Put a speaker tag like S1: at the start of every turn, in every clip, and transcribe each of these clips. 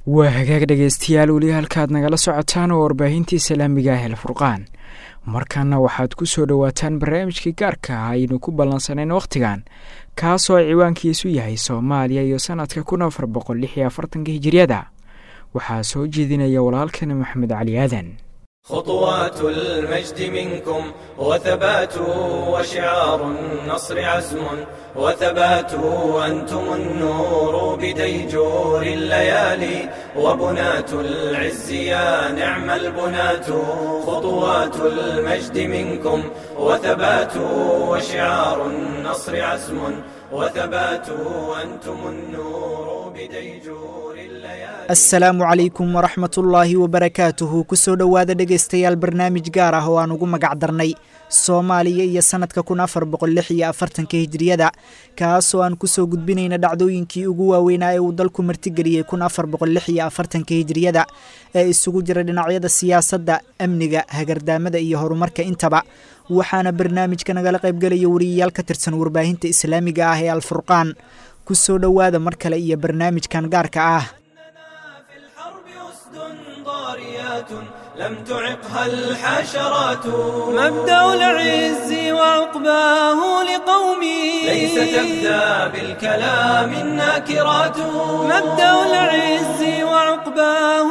S1: waa hagaag dhegaystayaal weli halkaad nagala socotaan oo warbaahintii islaamiga ah el furqaan markaana waxaad ku soo dhowaataan barnaamijkii gaarka ah aynu ku ballansanayn wakhtigan kaasoo ciwaankiisu yahay soomaaliya iyo sanadka kun afar boqol lix iyo afartanka hijiriyada waxaa soo jeedinaya walaalkani maxamed cali aadan
S2: خطوات المجد منكم وثبات وشعار النصر عزم وثبات أنتم النور بديجور الليالي وبنات العز يا نعم البنات خطوات المجد منكم وثبات وشعار النصر عزم وثبات أنتم النور بديجور الليالي
S3: asalaamu calaykum waraxmat ullaahi wabarakaatuhu kusoo dhowaada dhegaystayaal barnaamij gaar ah oo aan ugu magac darnay soomaaliya iyo sanadka kun afar boqol lix iyo afartanka hijiriyada kaasoo aan kusoo gudbinayna dhacdooyinkii ugu waaweynaa ee uu dalku martigeliyey kun afar boqol lix iyo afartanka hijiriyada ee isugu jira dhinacyada siyaasadda amniga hagardaamada iyo horumarka intaba waxaana barnaamijka nagala qaybgelaya wariyayaal ka tirsan warbaahinta islaamiga ah ee alfurqaan kusoo dhowaada mar kale iyo barnaamijkan gaarka ah
S2: في الحرب أسد ضاريات لم تعقها الحشرات مبدأ العز وعقباه لقومي ليس تبدأ بالكلام الناكرات مبدأ العز وعقباه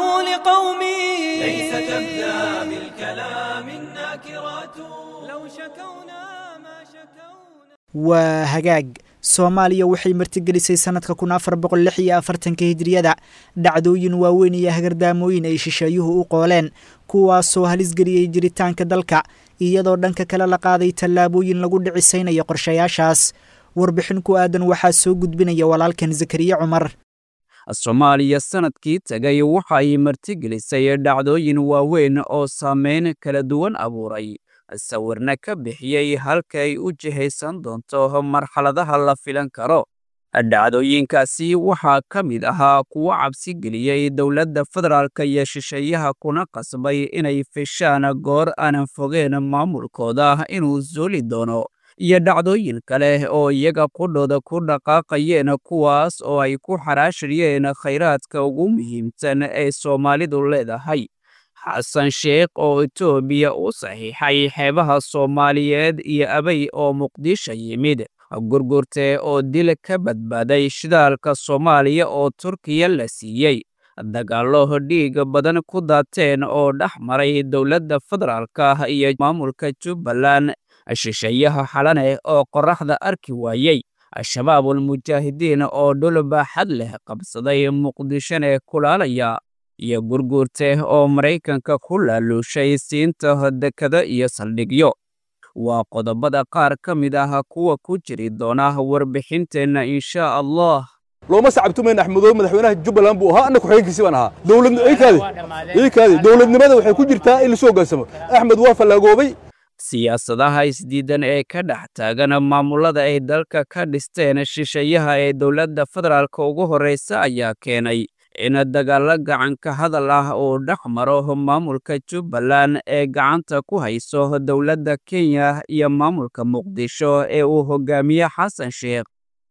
S2: لقومي ليس تبدأ بالكلام الناكرات لو شكونا ما شكونا
S3: waa hagaag soomaaliya waxay martigelisay sanadka kun afar boqol lix iyo afartanka hijiriyada dhacdooyin waaweyn iyo hagardaamooyin ay shisheeyuhu u qooleen kuwaasoo halisgeliyey jiritaanka dalka iyadoo dhanka kale la qaaday tallaabooyin lagu dhicisaynayo qorshayaashaas warbixin ku aadan waxaa soo gudbinaya walaalkan zakariye cumar
S4: soomaaliya sanadkii tegay waxay martigelisay dhacdooyin waaweyn oo saameyn kala duwan abuuray sawirna ka bixiyey halka ay u jihaysan doonto marxaladaha la filan karo dhacdooyinkaasi waxaa ka mid ahaa kuwo cabsi geliyey dowladda federaalka iyo shisheeyaha kuna qasbay inay fishaan goor aanan fogeen maamulkooda inuu suuli doono iyo dhacdooyin kale oo iyaga qudhooda ku dhaqaaqayeen kuwaas oo ay ku xaraashayeen khayraadka ugu muhiimsan ee soomaalidu leedahay xasan sheekh oo etoobiya u saxiixay xeebaha soomaaliyeed iyo abay oo muqdisho yimid gurgurte oo dil ka badbaaday shidaalka soomaaliya oo turkiya la siiyey dagaallo dhiig badan ku daateen oo dhex maray dowladda federaalka iyo maamulka jubbaland shisheeyaha xalane oo qorraxda arki waayey al-shabaabul mujaahidiin oo dhul baaxad leh qabsaday muqdishone kulaalaya iyo gurguurte oo maraykanka ku laaluushay siinta dekado iyo saldhigyo waa qodobada qaar ka mid ah kuwa ku jiri doona warbixinteenna insha allah
S5: looma sacabtumayn axmedoobe madaxweynaha jubbaland buu ahaa anna ku-xigeenkiisi baan ahaa dowladikaadi dowladnimada waxay ku jirtaa in lasoo hogaansamo axmed waa fallaagoobay
S4: siyaasadaha isdiidan ee ka dhex taagan maamulada ay dalka ka dhisteen shisheeyaha ee dowladda federaalka ugu horreysa ayaa keenay in dagaallo gacanka hadal ah uu dhex maro maamulka jubbaland ee gacanta ku hayso dowladda kenya iyo maamulka muqdisho ee uu hogaamiye xasan sheekh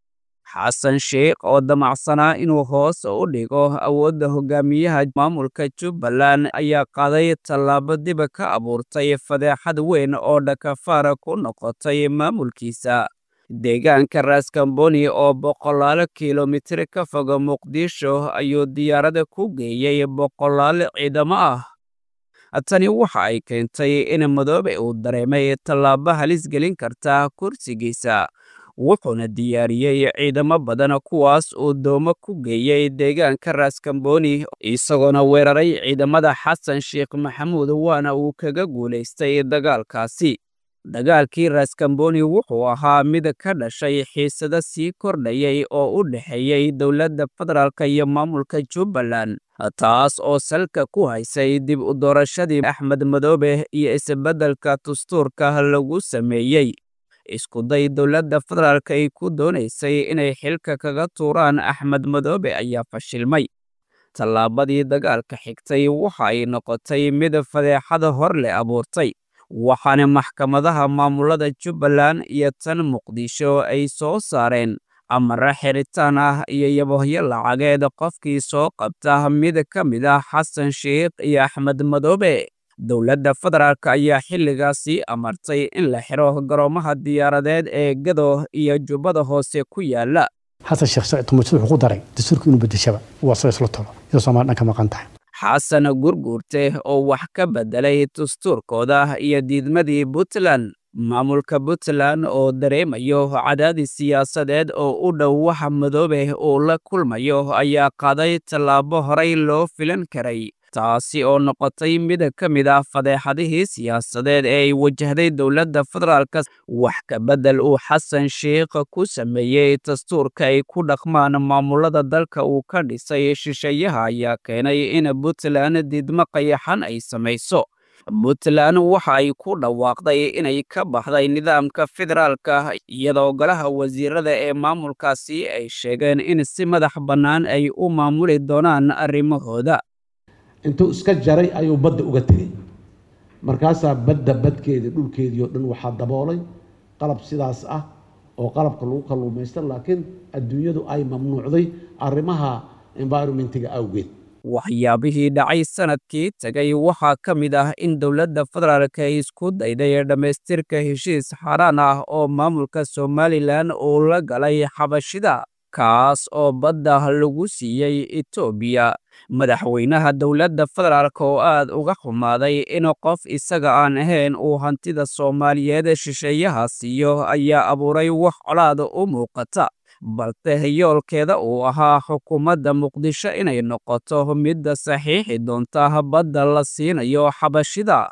S4: xasan sheekh oo damacsanaa inuu hoos u dhigo awoodda hogaamiyaha maamulka jubbaland ayaa qaaday tallaabo diba ka abuurtay fadeexad weyn oo dhakafaara ku noqotay maamulkiisa deegaanka raskamboni oo boqolaalo kilomitir ka foga muqdisho ayuu diyaaradda ku geeyey boqolaal ciidamo ah tani waxa ay keentay in madoobe uu dareemay tallaabo halis gelin karta kursigiisa wuxuuna diyaariyey ciidamo badan kuwaas uu doomo ku geeyey deegaanka raskamboni isagoona weeraray ciidamada xasan sheekh maxamuud waana uu kaga guulaystay dagaalkaasi dagaalkii raskamboni wuxuu ahaa mid ka dhashay xiisado sii kordhayay oo u dhexeeyey dowladda federaalk iyo maamulka jubbaland taas oo salka ku haysay dib u doorashadii axmed madoobe iyo isbeddelka dastuurka lagu sameeyey iskuday dowladda federaalk ay ku doonaysay inay xilka kaga tuuraan axmed madoobe ayaa fashilmay tallaabadii dagaalka xigtay waxa ay noqotay mid fadeexada hor leh abuurtay waxaana maxkamadaha maamulada jubbaland iyo tan muqdisho ay soo saareen amare xiritaan ah iyo yabohyo lacageed qofkii soo qabta mid ka mid ah xasan sheikh iyo axmed madoobe dowladda federaalk ayaa xilligaasi amartay in la xiro garoomaha diyaaradeed ee gado iyo jubbada hoose ku yaala
S6: xasan sheekh sacid tumuujid wuxuu ku daray dastuurka inuu bedeshaba waa soo isla tolo iyadoo soomaali dhan ka maqan tahay
S4: xasan gurguurte oo wax ka beddelay dastuurkooda iyo diidmadii puntland maamulka puntland oo dareemayo cadaadis siyaasadeed oo u dhow waxa madoobe uu la kulmayo ayaa qaaday tallaabo horey loo filan karay taasi oo noqotay mid ka mid ah fadeexadihii siyaasadeed ee ay wajahday dowladda federaalka wax ka beddel uu xasan sheikh ku sameeyey dastuurka ay ku dhaqmaan maamulada dalka uu ka dhisay shisheeyaha ayaa keenay in puntland diidmo qayaxan ay samayso puntland waxa ay ku dhawaaqday inay ka baxday nidaamka federaalka iyadoo golaha wasiirada ee maamulkaasi ay sheegeen in si madax bannaan ay u maamuli doonaan arrimahooda
S7: intuu iska jaray ayuu badda uga tegey markaasaa badda badkeedii dhulkeedii oo dhan waxaa daboolay qalab sidaas ah oo qalabka lagu kalluumaysta laakiin adduunyadu ay mamnuucday arrimaha environmentiga awgeed
S4: waxyaabihii dhacay sanadkii tegay waxaa ka mid ah in dowladda federaalk ay isku dayday dhammaystirka heshiis xaaraan ah oo maamulka somalilan uu la galay xabashida kaas oo badda lagu siiyey etoobiya madaxweynaha dowladda federaalk oo aad uga xumaaday in qof isaga aan ahayn uu hantida soomaaliyeed shisheeyaha siiyo ayaa abuuray wax colaad u muuqata balse yoolkeeda uu ahaa xukuumadda muqdisho inay noqoto midda saxiixi doonta badda la siinayo xabashida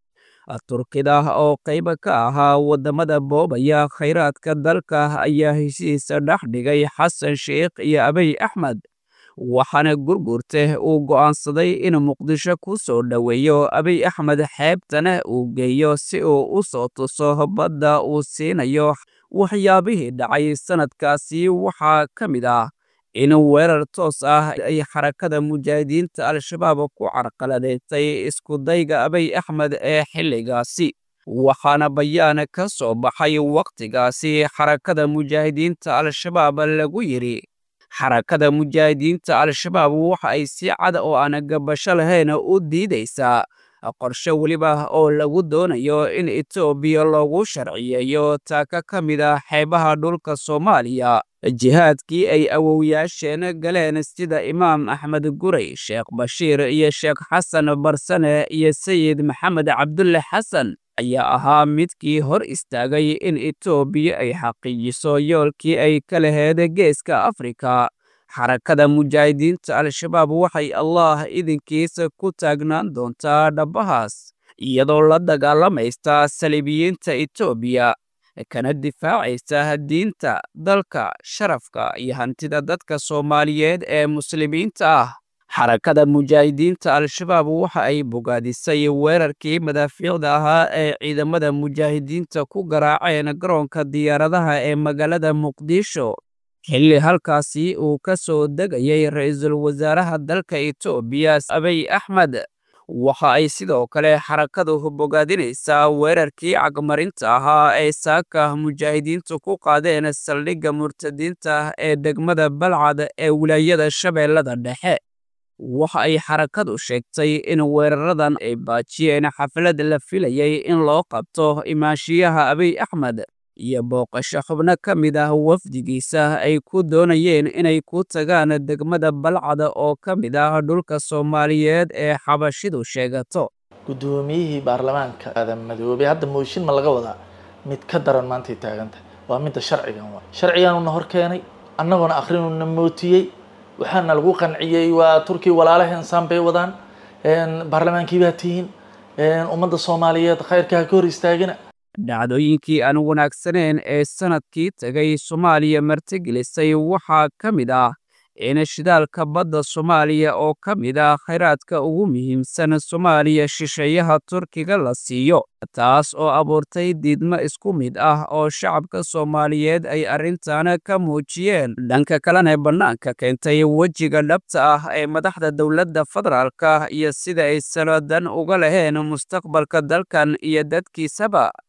S4: turkida oo qayb ka ahaa waddamada boobaya khayraadka dalka ayaa heshiisa dhex dhigay xasan sheikh iyo abiy axmed waxaana gurgurte uu go'aansaday in muqdisho ku soo dhoweeyo abiy axmed xeebtana uu geeyo si uu u soo tuso badda uu siinayo waxyaabihii dhacay sannadkaasi waxaa ka mid ah in weerar toos ah ay xarakada mujaahidiinta al-shabaab ku carqaladeysay iskudayga abiy axmed ee xilligaasi waxaana bayaan ka soo baxay wakhtigaasi xarakada mujaahidiinta al-shabaab lagu yidhi xarakada mujaahidiinta al-shabaab waxa ay si cad oo aan gabasho lahayn u diidaysaa qorshe weliba oo lagu doonayo in etoobiya loogu sharciyeeyo taaka ka mid ah xeebaha dhulka soomaaliya jihaadkii ay awowyaasheen galeen sida imaam axmed guray sheekh bashiir iyo sheekh xasan barsane iyo sayid maxamed cabdulle xasan ayaa ahaa midkii hor istaagay in etoobiya ay xaqiijiso yoolkii ay ka laheed geeska afrika xarakada mujaahidiinta al-shabaab waxay allah idinkiisa ku taagnaan doontaa dhabbahaas iyadoo la dagaalamaysta saliibiyiinta etoobiya kana difaacaysa diinta dalka sharafka iyo hantida dadka soomaaliyeed ee muslimiinta ah xarakada mujaahidiinta al-shabaab waxa ay bogaadisay weerarkii madaafiicda ahaa ee ciidamada mujaahidiinta ku garaaceen garoonka diyaaradaha ee magaalada muqdisho xilli halkaasi uu ka soo degayay ra-iisul wasaaraha dalka etoobiya abiy axmed waxa ay sidoo kale xarakadu bogaadinaysaa weerarkii cagmarinta ahaa ee saaka mujaahidiintu ku qaadeen saldhigga murtadiinta ee degmada balcad ee wilaayada shabeellada dhexe waxa ay xarakadu sheegtay in weeraradan ay baajiyeen xaflad la filayay in loo qabto imaanshiyaha abiy axmed iyo booqasho xubno ka mid ah wafdigiisa ay ku doonayeen inay ku tagaan degmada balcada oo ka mid ah dhulka soomaaliyeed ee xabashidu sheegato
S8: guddoomiyihii baarlamaanka aadan madoobey hadda mooshin ma laga wadaa mid ka daran maantay taagantahay waa midda sharcigan waa sharcigaanuna hor keenay annaguna akhrinuna mootiyey waxaana lagu qanciyey waa turkiya walaalaheen saan bay wadaan baarlamaankii baa tihiin ummadda soomaaliyeed khayrka ha ka hor istaagina
S4: dhacdooyinkii aan wanaagsaneyn ee sannadkii tegay soomaaliya martigelisay waxaa ka mid ah in shidaalka badda soomaaliya oo ka mid ah khayraadka ugu muhiimsan soomaaliya shisheeyaha turkiga la siiyo taas oo abuurtay diidmo isku mid ah oo shacabka soomaaliyeed ay arrintan ka muujiyeen dhanka kalena bannaanka keentay wejiga dhabta ah ee madaxda dowladda federaalka iyo sida ay sanadan uga laheen mustaqbalka dalkan iyo dadkiisaba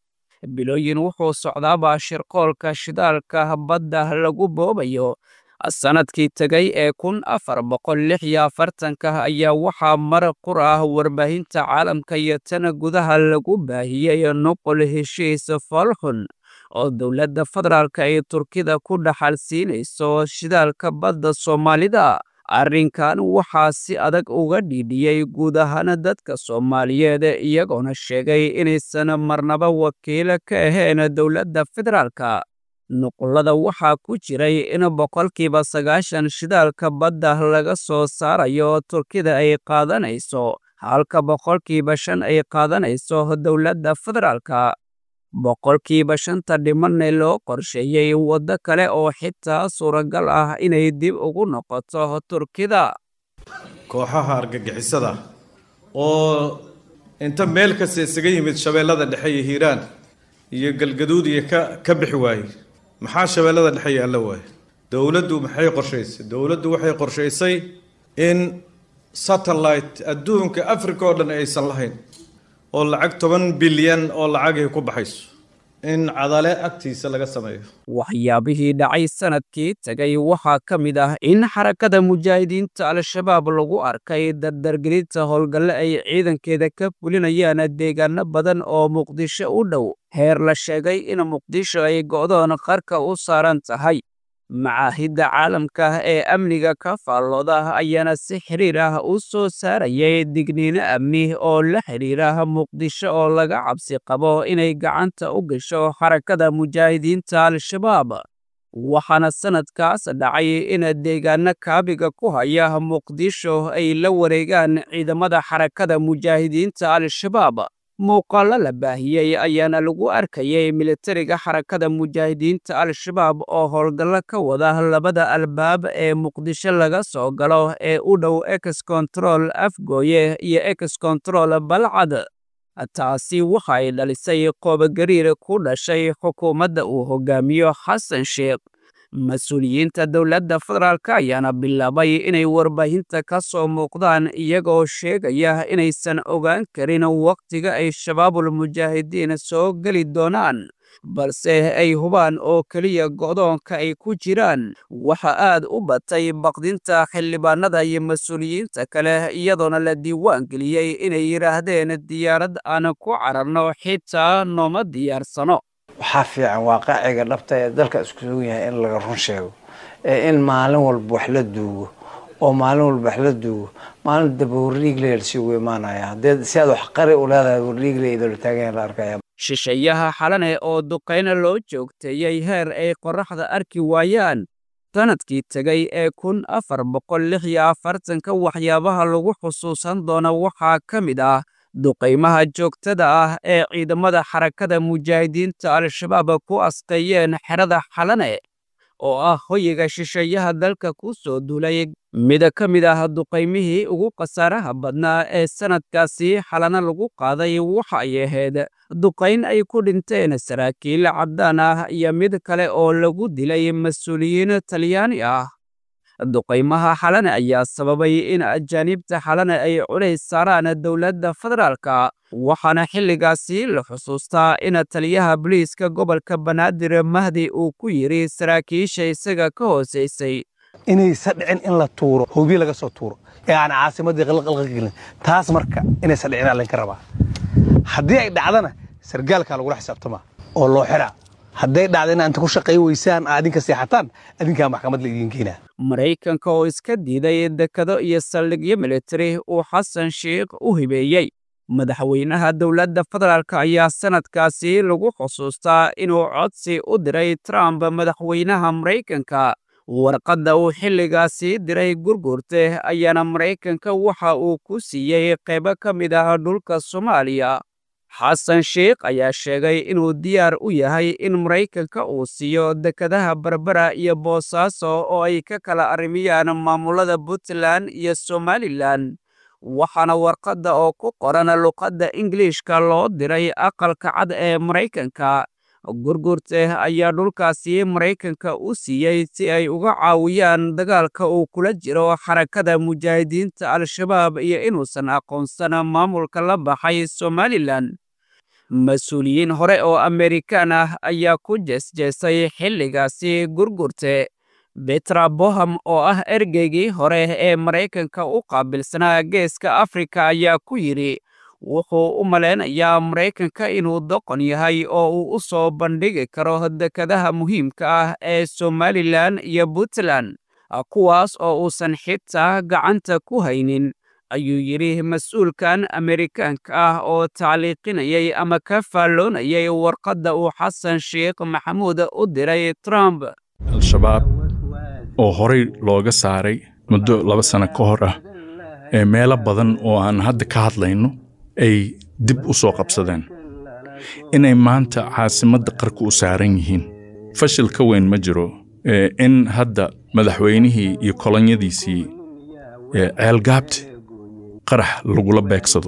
S4: bilooyin wuxuu socdaabaa shirqoolka shidaalka badda lagu boobayo sanadkii tegay ee kun afar boqol lix iyo afartanka ayaa waxaa mar qur ah warbaahinta caalamka iyo tana gudaha lagu baahiyey nuqul heshiis foolxun oo dowladda federaalka ay turkida ku dhaxal siinayso shidaalka badda soomaalida arrinkan waxaa si adag uga dhiidhiyey guud ahaan dadka soomaaliyeed iyagoona sheegay inaysan marnaba wakiilo ka ahayn dowladda federaalka nuqullada waxaa ku jiray in boqolkiiba sagaashan shidaalka badda laga soo saarayo turkida ay qaadanayso halka boqolkiiba shan ay qaadanayso dowladda federaalka boqolkiiba shanta dhimanna loo qorsheeyey waddo kale oo xitaa suuragal ah inay dib ugu noqoto turkida
S9: kooxaha argagixisada oo inta meel kasta isaga yimid shabeellada dhexe iyo hiiraan iyo galgaduud iyo ka ka bixi waayey maxaa shabeellada dhexe yaalla waaye dowladdu maxay qorshaysay dowladdu waxay qorshaysay in satellite adduunka africa oo dhan aysan lahayn oo lacag toban bilyan oo lacagay ku baxayso in cadale agtiisa laga sameeyo
S4: waxyaabihii dhacay sanadkii tegay waxaa ka mid ah in xarakada mujaahidiinta al-shabaab lagu arkay dardargelinta howlgalle ay ciidankeeda ka fulinayaan deegaano badan oo muqdisho u dhow heer la sheegay in muqdisho ay go'doon qarka u saaran tahay macaahidda caalamka ee amniga ka faallooda ayaana si xiriir ah u soo saarayay digniino amni oo la xidhiira muqdisho oo laga cabsi qabo inay gacanta u gasho xarakada mujaahidiinta al-shabaab waxaana sanadkaas dhacay in deegaano kaabiga ku haya muqdisho ay la wareegaan ciidamada xarakada mujaahidiinta al-shabaab muuqaallo la baahiyey ayaana lagu arkayay militariga xarakada mujaahidiinta al-shabaab oo howlgallo ka wada labada albaab ee muqdisho laga soo galo ee u dhow ex control afgooye iyo ex control balcad taasi waxay dhalisay qoobogariir ku dhashay xukuumadda uu hogaamiyo xasan sheekh mas-uuliyiinta dowladda federaalk ayaana bilaabay inay warbaahinta ka soo muuqdaan iyagoo sheegaya inaysan ogaan karin wakhtiga ay shabaabul mujaahidiin soo geli doonaan balse ay hubaan oo keliya go'doonka ay ku jiraan waxa aad u batay baqdinta xildhibaanada iyo mas-uuliyiinta kale iyadoona la diiwaan geliyey inay yidhaahdeen diyaarad aan ku cararno xitaa nooma diyaarsano
S10: waxaa fiican waaqaciga dhabta ee dalka isku sugan yahay in laga run sheego ee in maalin walba wax la duugo oo maalin walba wax la duugo maalin daba warriigle lasii imaanaya haddee si aad wax qari u leedahay warriigle idoola taagan la arkaya
S4: shisheeyaha xalane oo duqayna loo joogteeyey heer ay qorraxda arki waayaan sanadkii tegay ee kun afar boqol lix iyo afartanka waxyaabaha lagu xusuusan doona waxaa ka mid ah duqaymaha joogtada ah ee ciidamada xarakada mujaahidiinta al-shabaab ku asqeeyeen xerada xalane oo ah hoyiga shisheeyaha dalka ku soo duulay mid ka mid ah duqaymihii ugu khasaaraha badnaa ee sanadkaasi xalana lagu qaaday waxa ay ahayd duqayn ay ku dhinteen saraakiil caddaan ah iyo mid kale oo lagu dilay mas-uuliyiin talyaani ah duqaymaha xalane ayaa sababay in ajaaniibta xalane ay culays saaraan dowladda federaalka waxaana xilligaasi la xusuustaa in taliyaha boliiska gobolka banaadir mahdi uu ku yidhi saraakiisha isaga ka hoosaysay
S11: inaysa dhicin in la tuuro hubiye laga soo tuuro ee aan caasimadii qalqalqa gelin taas marka inaysa dhicin aa laynka rabaa haddii ay dhacdana sargaalkaa lagula xisaabtamaa oo loo xiraa hadday dhacda in aanta ku shaqay weysaan aa adinka seexataan adinkaa maxkamad la idiin keenaa
S4: maraykanka oo iska diiday dekado iyo saldhigyo militari uu xasan sheikh u hibeeyey madaxweynaha dowladda federaalk ayaa sanadkaasi lagu xusuustaa inuu codsi u diray trump madaxweynaha maraykanka warqadda uu xilligaasi diray gurgurte ayaana maraykanka waxa uu ku siiyey qaybo ka mid ah dhulka soomaaliya xasan sheikh ayaa sheegay inuu diyaar u yahay in maraykanka uu siiyo dekadaha berbera iyo boosaaso oo ay ka kala arrimiyaan maamulada puntland iyo somalilan waxaana warqadda oo ku qoran luqadda ingiliishka loo diray aqalka cad ee maraykanka gurgurte ayaa dhulkaasi maraykanka u siiyey si ay uga caawiyaan dagaalka uu kula jiro xarakada mujaahidiinta al-shabaab iyo inuusan aqoonsan maamulka la baxay somalilan mas-uuliyiin hore oo amerikaan ah ayaa ku jeesjeesay xilligaasi gurgurte betra boham oo ah ergeygii hore ee maraykanka u qaabilsanaa geeska afrika ayaa ku yidhi wuxuu u malaynayaa maraykanka inuu doqon yahay oo uu u soo bandhigi karo dekadaha muhiimka ah ee somalilan iyo puntland kuwaas oo uusan xitaa gacanta ku haynin ayuu yidhi mas-uulkan amerikaanka ah oo tacliiqinayay ama ka faalloonayay warqadda uu xasan sheekh maxamuud u diray trump
S12: al-shabaab oo horey looga saaray muddo laba sano ka hor ah ee meelo badan oo aan hadda ka hadlayno ay dib u soo qabsadeen inay maanta caasimadda qarka u saaran yihiin fashil ka weyn ma jiro in hadda madaxweynihii iyo kolonyadiisii ceelgaabti qarax lagula beegsado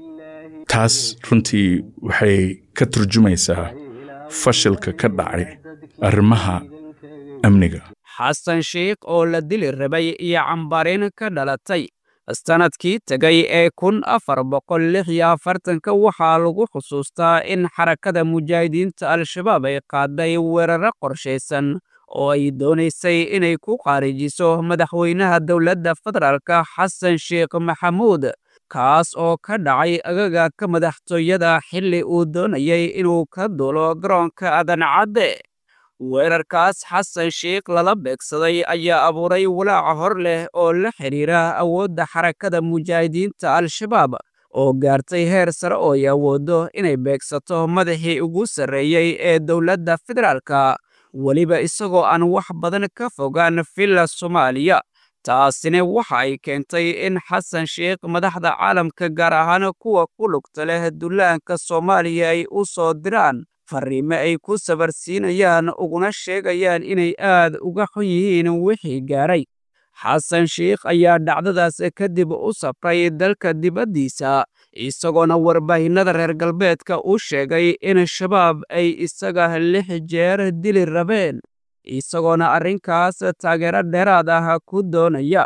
S12: taas runtii waxay ka turjumaysaa fashilka ka dhacay arrimaha amniga
S4: xasan sheikh oo la dili rabay iyo cambaarin ka dhalatay sanadkii tegay ee kun afar boqol lix iyo afartanka waxaa lagu xusuustaa in xarakada mujaahidiinta al-shabaab ay qaaday weeraro qorshaysan oo ay doonaysay inay ku qaarijiso madaxweynaha dowladda federaalka xasan sheekh maxamuud kaas oo ka dhacay agaga ka madaxtooyada xilli uu doonayay inuu ka duulo garoonka adancadde weerarkaas xasan sheikh lala beegsaday ayaa abuuray walaaca hor leh oo la xidhiira awoodda xarakada mujaahidiinta al-shabaab oo gaartay heer sare oo ay awooddo inay beegsato madaxii ugu sarreeyey ee dowladda federaalka weliba isagoo aan wax badan ka fogaan villa soomaaliya taasina waxa ay keentay in xasan sheikh madaxda caalamka gaar ahaan kuwa ku lugta leh dullaanka soomaaliya ay u soo diraan fariime ay ku sabarsiinayaan uguna sheegayaan inay aad uga xun yihiin wixii gaaray xasan sheikh ayaa dhacdadaas kadib u safray dalka dibaddiisa isagoona warbaahinnada reer galbeedka u sheegay in shabaab ay isaga lix jeer dili rabeen isagoona arrinkaas taageero dheeraad ah ku doonaya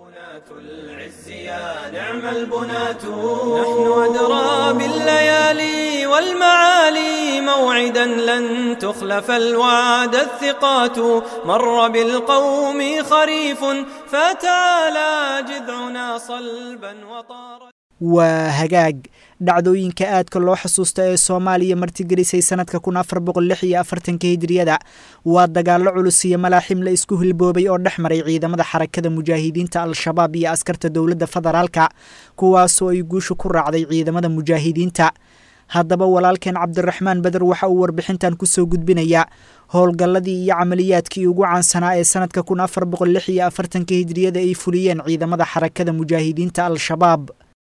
S2: نعم البنات نحن أدرى بالليالي والمعالي موعدا لن تخلف الوعد الثقات مر بالقوم خريف فتعالى جذعنا صلبا وطار
S3: waa hagaag dhacdooyinka aadka loo xusuusta ee soomaaliya martigelisay sanadka kun afar boqol lix iyo afartanka hijiriyada waa dagaallo culus iyo malaaxim la isku hilboobay oo dhex maray ciidamada xarakada mujaahidiinta al-shabaab iyo askarta dowladda federaalka kuwaasoo ay guusha ku raacday ciidamada mujaahidiinta haddaba walaalkeen cabdiraxmaan beder waxa uu warbixintan kusoo gudbinaya howlgalladii iyo camaliyaadkii ugu caansanaa ee sanadka kun afar boqol lix iyo afartanka hijiriyada ay fuliyeen ciidamada xarakada mujaahidiinta al-shabaab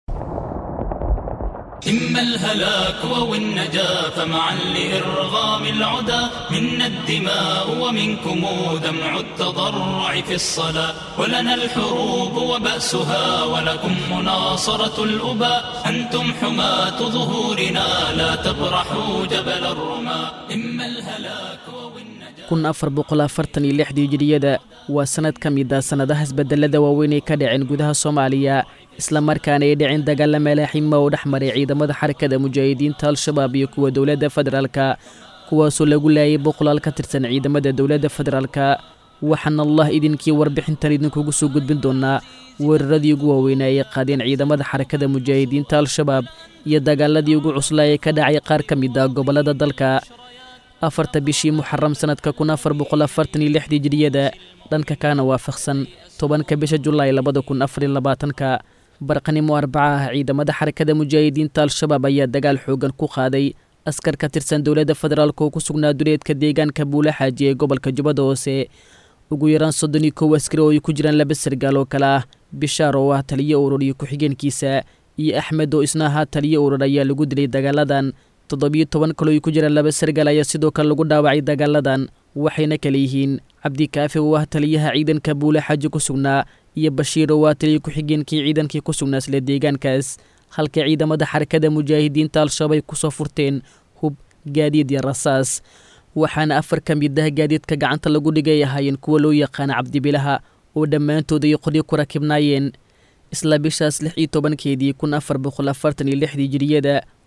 S13: إما الهلاك أو النجاة فمعا لإرغام العدا منا الدماء ومنكم دمع التضرع في الصلاة ولنا الحروب وبأسها ولكم مناصرة الأباء أنتم حماة ظهورنا لا تبرحوا جبل الرماء إما الهلاك
S14: kun afar boqol afartan iyo lixdii hijiriyada waa sannad ka mid a sannadaha isbedelada waaweyn ay ka dhaceen gudaha soomaaliya islamarkaana ay dhicin dagaalla malaaxima oo dhex maray ciidamada xarakada mujaahidiinta al-shabaab iyo kuwa dowladda federaalka kuwaasoo lagu laayay boqolaal ka tirsan ciidamada dowladda federaalka waxaana allah idinkii warbixintan idinkugu soo gudbin doonaa weeraradii ugu waaweynaa ay qaadeen ciidamada xarakada mujaahidiinta al-shabaab iyo dagaaladii ugu cuslaa ee ka dhacay qaar ka mid a gobollada dalka afarta bishii muxaram sanadka kun afar boqol afartan iyo lixdii jiriyada dhanka kaana waafaqsan tobanka bisha julaay labada kun afariyo labaatanka barqanimo arbaca ah ciidamada xarakada mujaahidiinta al-shabaab ayaa dagaal xoogan ku qaaday askar ka tirsan dowladda federaalk oo ku sugnaa duleedka deegaanka buula xaaji ee gobolka jubbada hoose ugu yaraan soddon iyo kow askari oo ay ku jiraan laba sargaal oo kale ah bishaar oo ah taliyo urur iyo ku-xigeenkiisa iyo axmed oo isna ahaa taliyo urur ayaa lagu dilay dagaaladan toddobiyo toban kaloo ay ku jiraan laba sargaal ayaa sidoo kale lagu dhaawacay dagaaladan waxayna kale yihiin cabdikaafi oo ah taliyaha ciidanka buule xaaji ku sugnaa iyo bashiir oo ah taliya ku-xigeenkii ciidankii ku sugnaa isla deegaankaas halka ciidamada xarakada mujaahidiinta al-shabaab ay kusoo furteen hub gaadiid iyo rasaas waxaana afar ka mid ah gaadiidka gacanta lagu dhigay ahaayeen kuwa loo yaqaana cabdibilaha oo dhammaantood ay qoryo ku rakibnaayeen isla bishaas lix iyo tobankeedii kun afar boqol afartan iyo lixdii jiriyada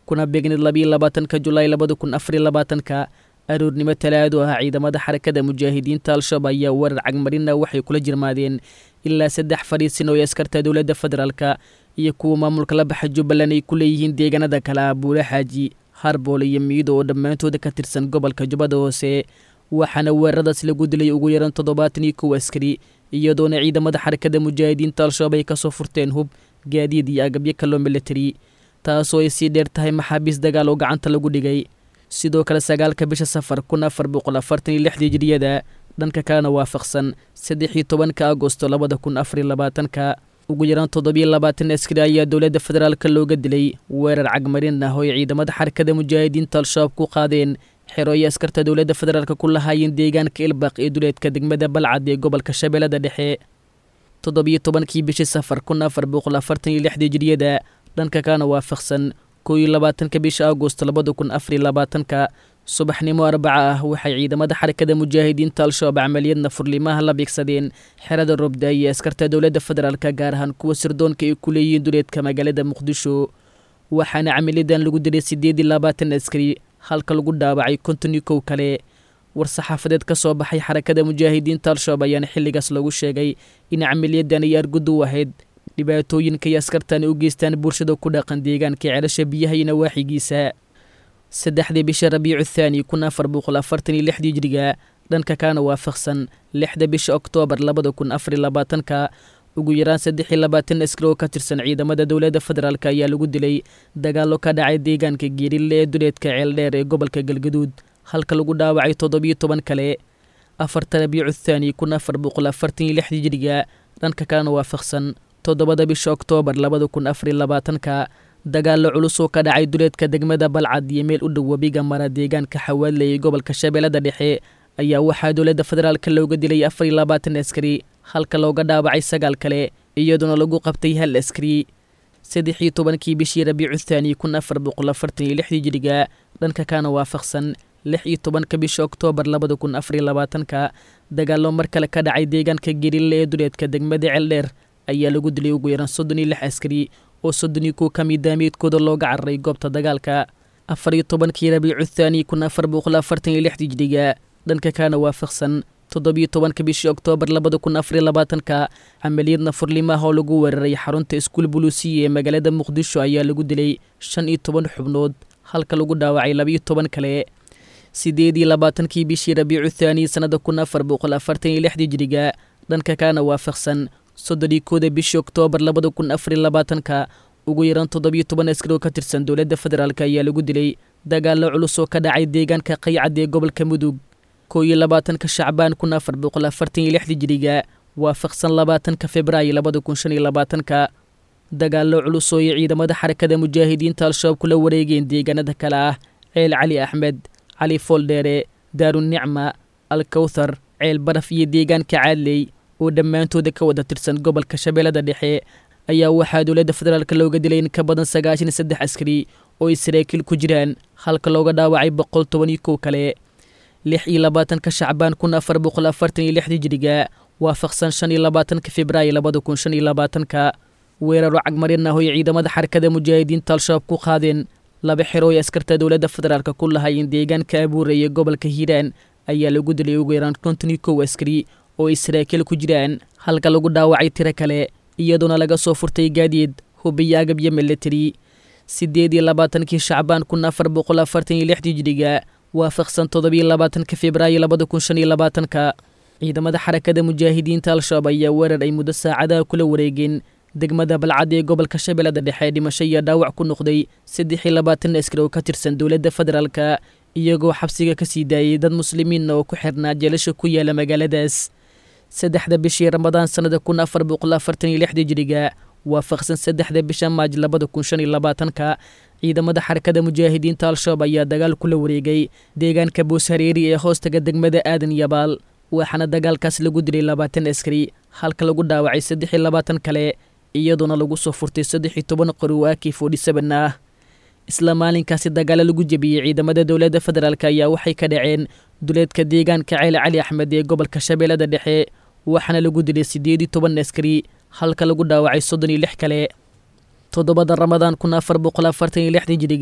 S14: kuna beegnid labiyo labaatanka julaay labada kun afariyo labaatanka aroornimo talaado ah ciidamada xarakada mujaahidiinta al-shabaab ayaa weerar cagmarina waxay kula jirmaadeen ilaa saddex fadhiisin oo ay askarta dowladda federaalka iyo kuwa maamulka la baxa jubbaland ay ku leeyihiin deegaanada kale ah buule xaaji harbool iyo miido oo dhammaantooda ka tirsan gobolka jubbada hoose waxaana weeraradaas lagu dilay ugu yaran toddobaatan iyo kow askari iyadoona ciidamada xarakada mujaahidiinta al-shabaab ay kasoo furteen hub gaadiid iyo agabyo kaloo militari taasoo ay sii dheer tahay maxaabiis dagaal oo gacanta lagu dhigay sidoo kale sagaalka bisha safar kun afar boqol afartan iyo lixdii jiriyada dhanka kalena waafaqsan saddex iyo tobanka agosto labada kun afariyo labaatanka ugu yaraan toddobiyo labaatan askari ayaa dowladda federaalka looga dilay weerar cagmarin ah oo ay ciidamada xarakada mujaahidiinta al-shabaab ku qaadeen xero ay askarta dowladda federaalk ku lahaayeen deegaanka ilbaq ee duleedka degmada balcad ee gobolka shabeellada dhexe toddobiyo tobankii bishii safar kun afar boqol afartan iyo lixdii jiriyada dhanka kalena waafaqsan kow iyo labaatanka bisha agost labada kun afariyo labaatanka subaxnimo arbaca ah waxay ciidamada xarakada mujaahidiinta al-shabaab camaliyadna furlimaha la beegsadeen xerada robda iyo askarta dowladda federaalka gaar ahaan kuwa sirdoonka ay ku leeyihiin duleedka magaalada muqdisho waxaana camaliyadan lagu dilay siddeed iyo labaatan askari halka lagu dhaawacay konton iyo kow kale war-saxaafadeed ka soo baxay xarakada mujaahidiinta al-shabaab ayaana xilligaas lagu sheegay in camaliyadan ay argudu u ahayd dhibaatooyinka iyo askartan u geystaan bulshada ku dhaqan deegaanka ceelasha biyaha iyo nawaaxigiisa saddexdii bisha rabiicu thaani kun afar boqol afartan iyo lixdii jiriga dhanka kaana waafaqsan lixda bisha oktoobar labada kun afariyo labaatanka ugu yaraan saddex iyo labaatan askari oo ka tirsan ciidamada dowladda federaalk ayaa lagu dilay dagaallo ka dhacay deegaanka geerille ee duleedka ceeldheer ee gobolka galgaduud halka lagu dhaawacay toddobiyo toban kale afarta rabiicu thaani kun afar boqol afartan iyo lixdii jiriga dhanka kalena waafaqsan toddobada bisha oktoobar labada kun afariyo labaatanka dagaallo culus oo ka dhacay duleedka degmada balcad iyo meel u dhow webiga mara deegaanka xawaadle ee gobolka shabeellada dhexe ayaa waxaa dowladda federaalka looga dilay afar iyo labaatan askari halka looga dhaawacay sagaal kale iyadoona lagu qabtay hal askari saddex iyo tobankii bishii rabiicu thaani kun afar boqol afartan iyo lixdii jiriga dhanka kaana waafaqsan lix iyo tobanka bisha oktoobar labada kun afariyo labaatanka dagaallo mar kale ka dhacay deegaanka gerille ee duleedka degmada ceeldheer ayaa lagu dilay ugu yaraan soddon iyo lix askari oo soddon iyo kuwa ka mid daamiidkooda looga cararay goobta dagaalka afar iyo tobankii rabiicu thaani kun afar boqol afartan iyo lixdii jiriga dhanka kaana waafaqsan toddobiyo tobanka bishii oktoobar labada kun afariyo labaatanka camaliyadna furlimaha oo lagu weeraray xarunta iskuul buluusiya ee magaalada muqdisho ayaa lagu dilay shan iyo toban xubnood halka lagu dhaawacay labiyo toban kale sideed iyo labaatankii bishii rabiicu thaani sannada kun afar boqol afartan iyo lixdii jiriga dhanka kaana waafaqsan soddon kooda bishii oktoobar labada kun afariyo labaatanka ugu yaraan toddobiyo toban askari oo ka tirsan dowladda federaalk ayaa lagu dilay dagaallo culus oo ka dhacay deegaanka qaycad ee gobolka mudug kow iyo labaatanka shacbaan kun afar boqol afartan iyo lixdii jiriga waafaqsan labaatanka februaayo labada kun shan iyo labaatanka dagaallo culus oo ay ciidamada xarakada mujaahidiinta al-shabaab kula wareegeen deegaanada kale ah ceel cali axmed cali fooldheere daarunicma alkawthar ceel baraf iyo deegaanka caadley oo dhammaantooda ka wada tirsan gobolka shabeellada dhexe ayaa waxaa dowladda federaalk looga dilay in ka badan sagaashan iyo saddex askari oo ay saraakiil ku jiraan halka looga dhaawacay boqol toban iyo kow kale lix iyo labaatanka shacbaan kun afar boqol afartan iyo lixdii jiriga waafaqsan shan iyo labaatanka februaayo labada kun shan iyo labaatanka weeraro cagmarin ah oo ay ciidamada xarakada mujaahidiinta al-shabaab ku qaadeen laba xero oo ay askarta dowladda federaalk ku lahaayeen deegaanka abuure iyo gobolka hiiraan ayaa lagu dilay ugu yaraan konton iyo kow askari oo ay saraakiil ku jiraan halka lagu dhaawacay tiro kale iyadoona laga soo furtay gaadiid hubiyo agab iyo militari siddeed iyo labaatankii shacbaan kun afar boqol afartan iyo lixdii jiriga waafaqsan toddobiyo labaatanka februaayo labada kun shan iyo labaatanka ciidamada xarakada mujaahidiinta al-shabaab ayaa weerar ay muddo saacadaha kula wareegeen degmada balcad ee gobolka shabeellada dhexe dhimasho iyo dhaawac ku noqday saddex iyo labaatan askari oo ka tirsan dowladda federaalka iyagoo xabsiga ka sii daayay dad muslimiinna oo ku xirnaa jeelasha ku yaala magaaladaas saddexda bishii ramadaan sannada kun afar boqol afartan iyo lixdii jiriga waafaqsan saddexda bisha maaj labada kun shan iyo labaatanka ciidamada xarakada mujaahidiinta al-shabaab ayaa dagaal kula wareegay deegaanka booshareeri ee hoostaga degmada aadan yabaal waxaana dagaalkaas lagu dilay labaatan askari halka lagu dhaawacay saddex iyo labaatan kale iyadoona lagu soo furtay saddex iyo toban qori oo aki forty seven ah isla maalinkaasi dagaalo lagu jebiyey ciidamada dowladda federaalk ayaa waxay ka dhaceen duleedka deegaanka ceel cali axmed ee gobolka shabeellada dhexe waxaana lagu dilay siddeed iyo toban askari halka lagu dhaawacay soddon iyo lix kale toddobada ramadaan kun afar boqol afartan iyo lixdii jiriga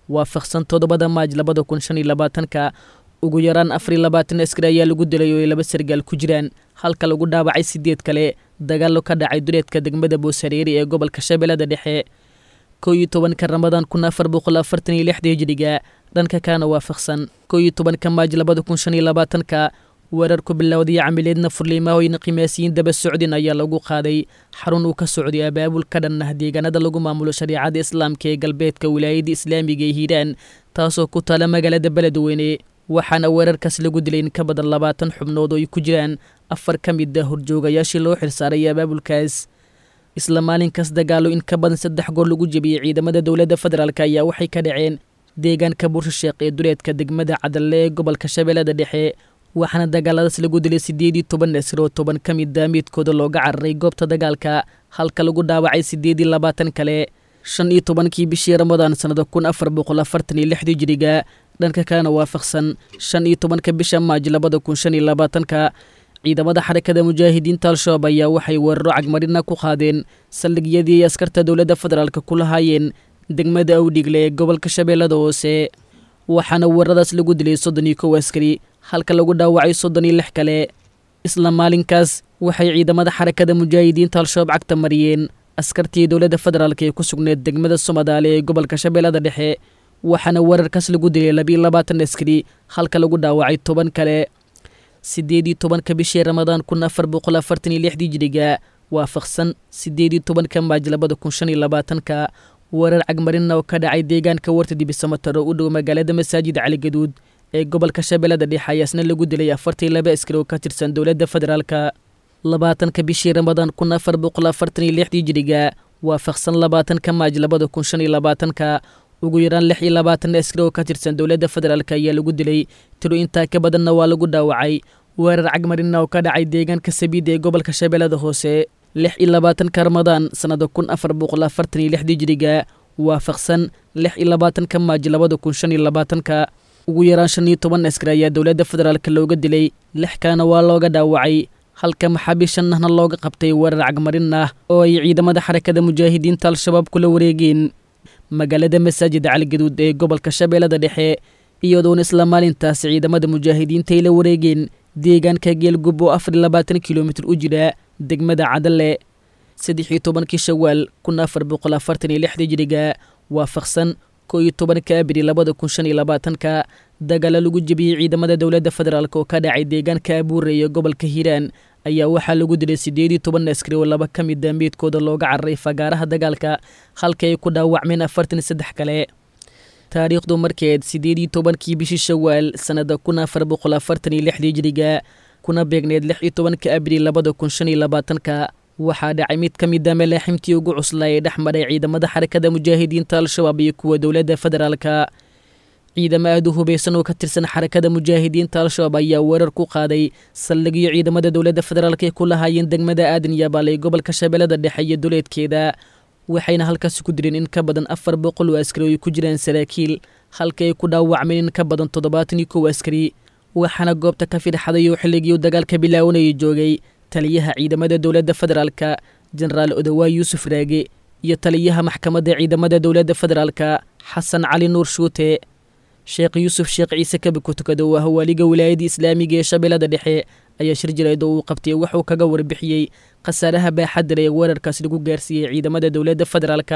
S14: waafaqsan toddobada maaj labada kun shan iyo labaatanka ugu yaraan afar iyo labaatan askari ayaa lagu dilay oo ay laba sargaal ku jiraan halka lagu dhaawacay sideed kale dagaallo ka dhacay duleedka degmada boosareeri ee gobolka shabeellada dhexe kow iyo tobanka ramadaan kun afar boqol afartan iyo lixda hijiriga dhanka kaana waafaqsan kow iyo tobanka maaj labada kun shan iyo labaatanka weerar ku bilowday camileedna furliimaahoyna qimaasiyiin daba socdin ayaa lagu qaaday xarun uu ka socday abaabul ka dhan ah deegaanada lagu maamulo shariicada islaamka ee galbeedka wilaayada islaamiga ee hiiraan taasoo ku taala magaalada beledweyne waxaana weerarkaas lagu dilay in ka badan labaatan xubnood oo ay ku jiraan afar ka mid a horjoogayaashii loo xilsaaray abaabulkaas isla maalinkaas dagaalo in ka badan saddex goor lagu jebiyey ciidamada dowladda federaalk ayaa waxay ka dhaceen deegaanka buursha-sheekh ee duleedka degmada cadalle ee gobolka shabeellada dhexe waxaana dagaaladaas lagu dilay siddeed iyo toban asir oo toban ka mid a midkooda looga cararay goobta dagaalka halka lagu dhaawacay siddeed iyo labaatan kale shan iyo tobankii bishii ramadaan sannada kun afar boqol afartan iyo lixdii jiriga dhanka kalena waafaqsan shan iyo tobanka bisha maaj labada kun shan iyo labaatanka ciidamada xarakada mujaahidiinta al-shabaab ayaa waxay weeraro cagmarina ku qaadeen saldhigyadii ay askarta dowladda federaalk ku lahaayeen degmada awdhigle ee gobolka shabeellada hoose waxaana weeraradaas lagu dilay soddon iyo kow askari halka lagu dhaawacay soddon iyo lix kale isla maalinkaas waxay ciidamada xarakada mujaahidiinta al-shabaab cagta mariyeen askartii dowladda federaalk ee ku sugneed degmada somadaale ee gobolka shabeellada dhexe waxaana weerarkaas lagu dilay labiiyo labaatan askari halka lagu dhaawacay toban kale siddeed iyo tobanka bishii ramadaan kun afar boqol afartan iyo lixdii jiriga waafaqsan siddeed iyo tobanka maaj labada kun shan iyo labaatanka weerar cagmarina oo ka dhacay deegaanka warta dibisamataro u dhow magaalada masaajid caligaduud ee gobolka shabeellada dhexe ayaasna lagu dilay afartan iyo laba askari oo ka tirsan dowladda federaalka labaatanka bishii ramadaan kun afar boqol afartan iyo lixdii jiriga waafaqsan labaatanka maaj labada kun shan iyo labaatanka ugu yaraan lix iyo labaatan askari oo ka tirsan dowladda federaalk ayaa lagu dilay tiro intaa ka badanna waa lagu dhaawacay weerar cagmarina oo ka dhacay deegaanka sabiida ee gobolka shabeellada hoose lix iyo labaatanka ramadaan sannada kun afar boqol afartan iyo lixdii jiriga waafaqsan lix iyo labaatanka maaj labada kun shan iyo labaatanka ugu yaraan shan iyo toban askari ayaa dowladda federaalk looga dilay lix kaana waa looga dhaawacay halka maxaabiis shanahna looga qabtay weerar cagmarin ah oo ay ciidamada xarakada mujaahidiinta al-shabaab kula wareegeen magaalada masaajid caligaduud ee gobolka shabeellada dhexe iyadoona isla maalintaas ciidamada mujaahidiinta ay la wareegeen deegaanka geelgub oo afar iyo labaatan kilomitir u jira degmada cadalle saddex iyo tobankii shawaal kun afar boqol afartan iyo lixdii jiriga waafaqsan koo iyo tobanka abri labada kun shan iyo labaatanka dagaalo lagu jebiyey ciidamada dowladda federaalk oo ka dhacay deegaanka abuure iyo gobolka hiiraan ayaa waxaa lagu dilay siddeed iyo toban askari oo laba ka mid a meydkooda looga cararay fagaaraha dagaalka halka ay ku dhaawacmeen afartan iyo saddex kale taariikhdu markeed siddeed iyo tobankii bishii shawaal sannada kun afar boqol afartan iyo lixdii jiriga kuna beegneed lix iyo tobanka abril labada kun shan iyo labaatanka waxaa dhacay mid ka mid a malaaximtii ugu cuslaa ee dhex maray ciidamada xarakada mujaahidiinta al-shabaab iyo kuwa dowladda federaalka ciidamo aada u hubaysan oo ka tirsan xarakada mujaahidiinta al-shabaab ayaa weerar ku qaaday saldhigyo ciidamada dowladda federaalk ay ku lahaayeen degmada aadan yabaal ee gobolka shabeellada dhexe iyo duleedkeeda waxayna halkaasi ku direen in ka badan afar boqol oo askari oo ay ku jiraan saraakiil halka ay ku dhaawacmeen in ka badan toddobaatan iyo kow askari waxaana goobta ka firxaday oo xilligii dagaalka bilaawanayay joogay taliyaha ciidamada dowladda federaalka jenaraal odawaa yuusuf raage iyo taliyaha maxkamadda ciidamada dowladda federaalka xasan cali nuur shuute sheekh yuusuf sheekh ciise kabi ku tukada oo ah waaliga wilaayadda islaamiga ee shabeellada dhexe ayaa shir jireed oo uu qabtay wuxuu kaga warbixiyey khasaaraha baaxadda leh ee weerarkaas lagu gaarsiiyey ciidamada dowladda federaalka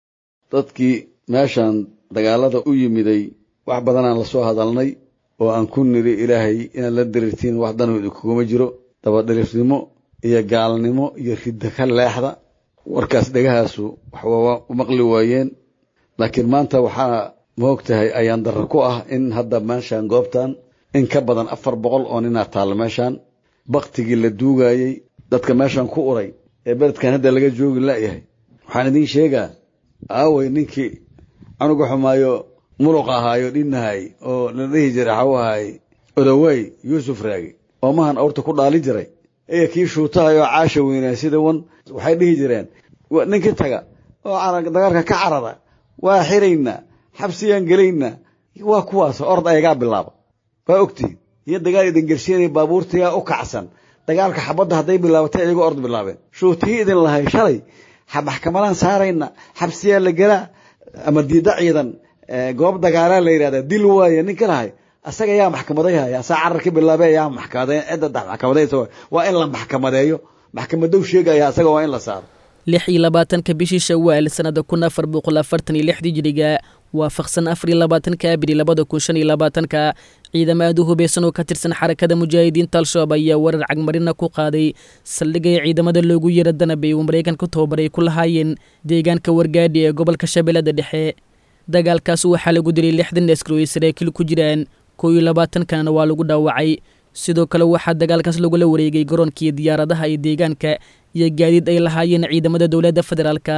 S15: dadkii meeshaan dagaalada u yimiday wax badanaan la soo hadalnay oo aan ku niri ilaahay inaad la diriirtiin wax danooda kuguma jiro dabadhirifnimo iyo gaalnimo iyo ridda ka leexda warkaas dhegahaasu waxwaa u maqli waayeen laakiin maanta waxaa maog tahay ayaan darro ku ah in hadda meeshaan goobtan in ka badan afar boqol oo ninaa taalla meeshaan baktigii la duugayey dadka meeshaan ku uray ee beledkan hadda laga joogi la'yahay waxaan idiin sheegaa aaway ninkii canuga xumaayo muluq ahaayo dhinnahay oo la dhihi jiray xawahay odawey yuusuf raagi oo mahan awrta ku dhaali jiray iyo kii shuutahayoo caasha weynaa sida wan waxay dhihi jireen ninkii taga oo dagaalka ka carara waa xiraynaa xabsiyaan gelaynaa waa kuwaas ord ayagaa bilaaba waa ogtihin iyo dagaal idin gersiinaya baabuurtayaa u kacsan dagaalka xabadda hadday bilaabatay iyagoo ord bilaabeen shuutihii idin lahay shalay maxkamadaan saarayna xabsiyaa la gelaa ama diidda ciidan goob dagaalaa la yidhahda dil waaye ninka lahay asaga yaa maxkamadayhaya asaa carar ka bilaabay ayaa maxkamaday cidda maxkamadaysa waa in la maxkamadeeyo maxkamadow sheegaya asaga waa in la saaro
S14: lix iyo labaatanka bishii shawaal sanada kun afar boqol afartan iyo lixdii jiriga waafaqsan afar iyo labaatanka abri labada kun shan iyo labaatanka ciidamo aad u hubeysan oo ka tirsan xarakada mujaahidiinta al-shabaab ayaa warar cagmarina ku qaaday saldhigay ciidamada loogu yeera danabay uu maraykanka tababaray ku lahaayeen deegaanka wargaadhi ee gobolka shabeellada dhexe dagaalkaas waxaa lagu dilay lixdan askari oo ay saraakiil ku jiraan kow iyo labaatankanna waa lagu dhaawacay sidoo kale waxaa dagaalkaas lagula wareegay garoonkii diyaaradaha iyo deegaanka iyo gaadiid ay lahaayeen ciidamada dowladda federaalka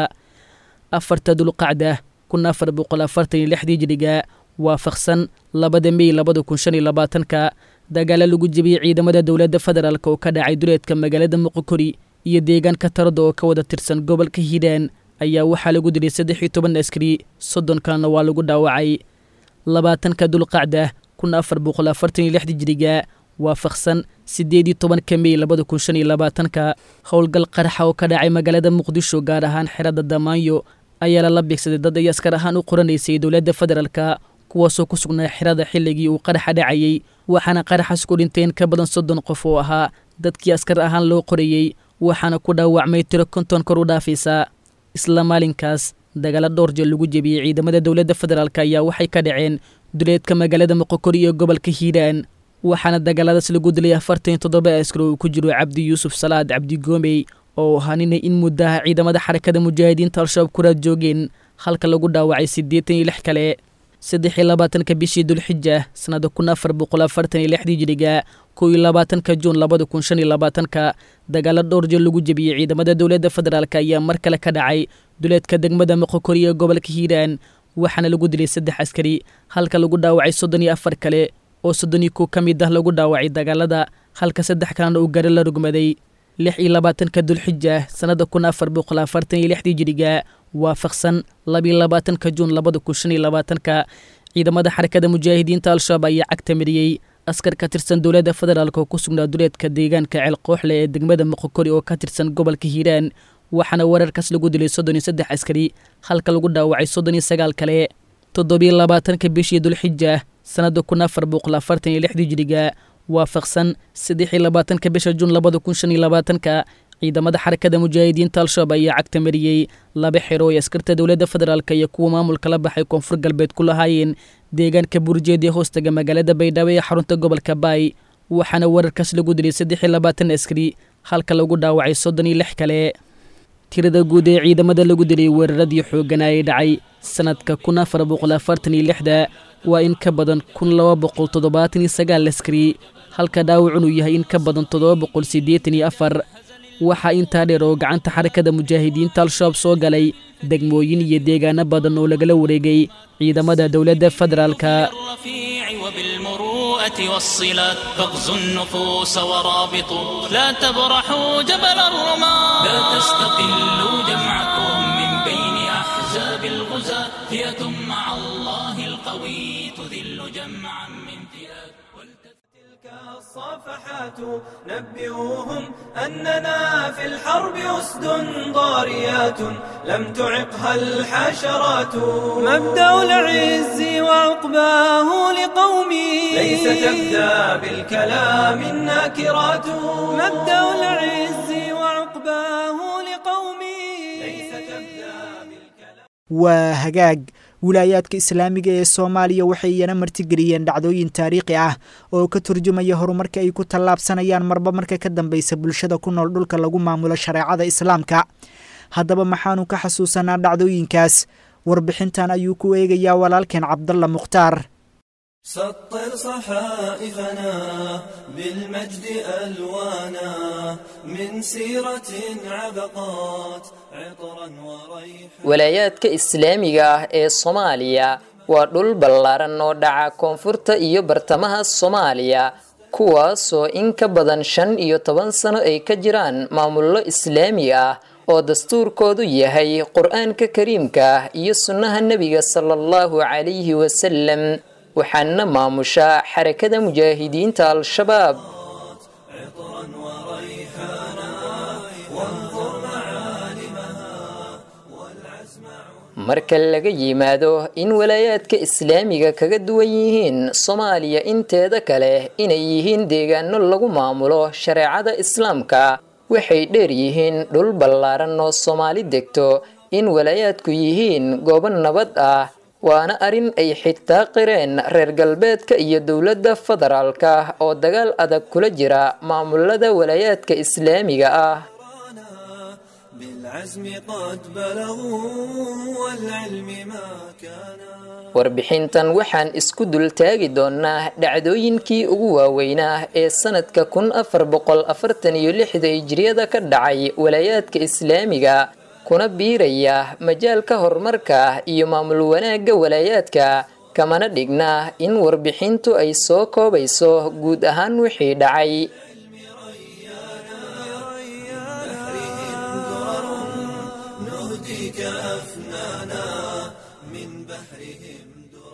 S14: afarta dulqacda kun afar boqol afartan iyo lixdii jiriga waafaqsan labada mey labada kun shan iyo labaatanka dagaalo lagu jebiyey ciidamada dowladda federaalk oo ka dhacay duleedka magaalada muqokori iyo deegaanka tarada oo ka wada tirsan gobolka hiiraan ayaa waxaa lagu dilay saddex iyo toban askari soddon kalena waa lagu dhaawacay labaatanka dulqacda kun afar boqol afartan iyo lixdii jiriga waafaqsan siddeed iyo tobanka mey labada kun shan iyo labaatanka howlgal qaraxa oo ka dhacay magaalada muqdisho gaar ahaan xerada damaanyo ayaa lala beegsaday dad ay askar ahaan u qoranaysay dowladda federaalka kuwaasoo ku sugnaa xerada xilligii uu qaraxa dhacayey waxaana qaraxaas ku dhinteen ka badan soddon qof oo ahaa dadkii askar ahaan loo qorayey waxaana ku dhaawacmay tiro konton kor u dhaafaysa isla maalinkaas dagaalo dhowr jeel lagu jebiyey ciidamada dowladda federaalk ayaa waxay ka dhaceen duleedka magaalada moqokori iyo gobolka hiiraan waxaana dagaaladaas lagu dilay afartan iyo toddoba askar oo uu ku jiro cabdi yuusuf salaad cabdi goomey oo ahaa nina in muddaha ciidamada xarakada mujaahidiinta al-shabaab kuraad joogeen halka lagu dhaawacay siddeetan iyo lix kale saddex iyo labaatanka bishii dulxija sannada kun afar boqol afartan iyo lixdii jiriga kow iyo labaatanka juun labada kun shan iyo labaatanka dagaalo dhowr jeel lagu jebiyey ciidamada dowladda federaalk ayaa mar kale ka dhacay duleedka degmada moqokori ee gobolka hiiraan waxaana lagu dilay saddex askari halka lagu dhaawacay soddon iyo afar kale oo soddon iyo kow ka mid ah lagu dhaawacay dagaalada halka saddex kalena uu gari la rugmaday lix iyo labaatanka dulxija sannada kun afar boqol afartan iyo lixdii jiriga waafaqsan labiyo labaatanka juun labada kun shan iyo labaatanka ciidamada xarakada mujaahidiinta al-shabaab ayaa cagta mariyey askar ka tirsan dowladda federaalk oo ku sugnaa duleedka deegaanka ceelqooxle ee degmada moqokori oo ka tirsan gobolka hiiraan waxaana wararkaas lagu dilay soddon iyo saddex askari halka lagu dhaawacay soddon iyo sagaal kale toddobiyo labaatanka bishii dulxija sannada kun afar boqol afartan iyo lixdii jiriga waafaqsan saddex iyo labaatanka bisha juun labada kun shan iyo labaatanka ciidamada xarakada mujaahidiinta al-shabaab ayaa cagta mariyey laba xero ay askarta dowladda federaalk iyo kuwa maamulka la baxay koonfur galbeed ku lahaayeen deegaanka burjeed ee hoostaga magaalada baydhabo ee xarunta gobolka baay waxaana wararkaas lagu dilay saddex iyo labaatan askari halka lagu dhaawacay soddon iyo lix kale tirada guud ee ciidamada lagu dilay weeraradii xoogganaa ee dhacay sannadka kun afar boqol afartan iyo lixda waa in ka badan kun laba boqol toddobaatan iyo sagaal askari halka dhaawacun uu yahay in ka badan toddoba boqol siddeetan iyo afar waxaa intaa dheer oo gacanta xarakada mujaahidiinta al-shabaab soo galay degmooyin iyo deegaano badan oo lagala wareegay ciidamada dowladda federaalka
S13: والصلات فاغزوا النفوس ورابطوا لا تبرحوا جبل الرماة لا تستقلوا جمعكم من بين أحزاب الغزاة فئة مع الله القوي تذل جمعا من فئات
S2: الصافحات نبئوهم أننا في الحرب أسد ضاريات لم تعقها الحشرات مبدأ العز وعقباه لقومي ليس تبدأ بالكلام الناكرات مبدأ العز وعقباه لقومي ليس تبدأ
S3: waa hagaag wilaayaadka islaamiga ee soomaaliya waxay iyana martigeliyeen dhacdooyin taariikhi ah oo ka turjumaya horumarka ay ku tallaabsanayaan marba marka ka dambeysa bulshada ku nool dhulka lagu maamulo shareecada islaamka haddaba maxaanu ka xasuusanaa dhacdooyinkaas warbixintan ayuu ku eegayaa walaalkeen cabdalla mukhtaar
S2: سطر صحائفنا بالمجد ألوانا من سيرة عبقات عطرا وريحا
S16: walaayaadka islaamiga ah ee soomaaliya waa dhul ballaaran oo dhaca koonfurta iyo bartamaha soomaaliya kuwaasoo in ka badan shan iyo toban sano ay ka jiraan maamullo islaami ah oo dastuurkoodu yahay qur-aanka kariimka ah iyo sunnaha nebiga sala allahu calayhi wasalam waxaana maamusha xarakada mujaahidiinta al-shabaab marka laga yimaado in walaayaadka islaamiga kaga duwan yihiin soomaaliya inteeda kale inay yihiin deegaano lagu maamulo shareecada islaamka waxay dheer yihiin dhul ballaaran oo soomaali degto in walaayaadku yihiin goobo nabad ah waana arrin ay xitaa qireen reer galbeedka iyo dowladda federaalka oo dagaal adag kula jira maamulada walaayaadka islaamiga ah
S2: بالعزم قد بلغوا والعلم ما كان
S16: warbixintan waxaan isku dul taagi doonaa dhacdooyinkii ugu waaweynaa ee sanadka kun afar boqol afartan iyo lixda hijriyada ka dhacay walaayaadka islaamiga kuna biiraya majaalka horumarka iyo maamul wanaagga walaayaadka kamana dhigna in warbixintu ay soo koobayso guud ahaan wixii dhacay
S2: نهديك أفنانا من بحرهم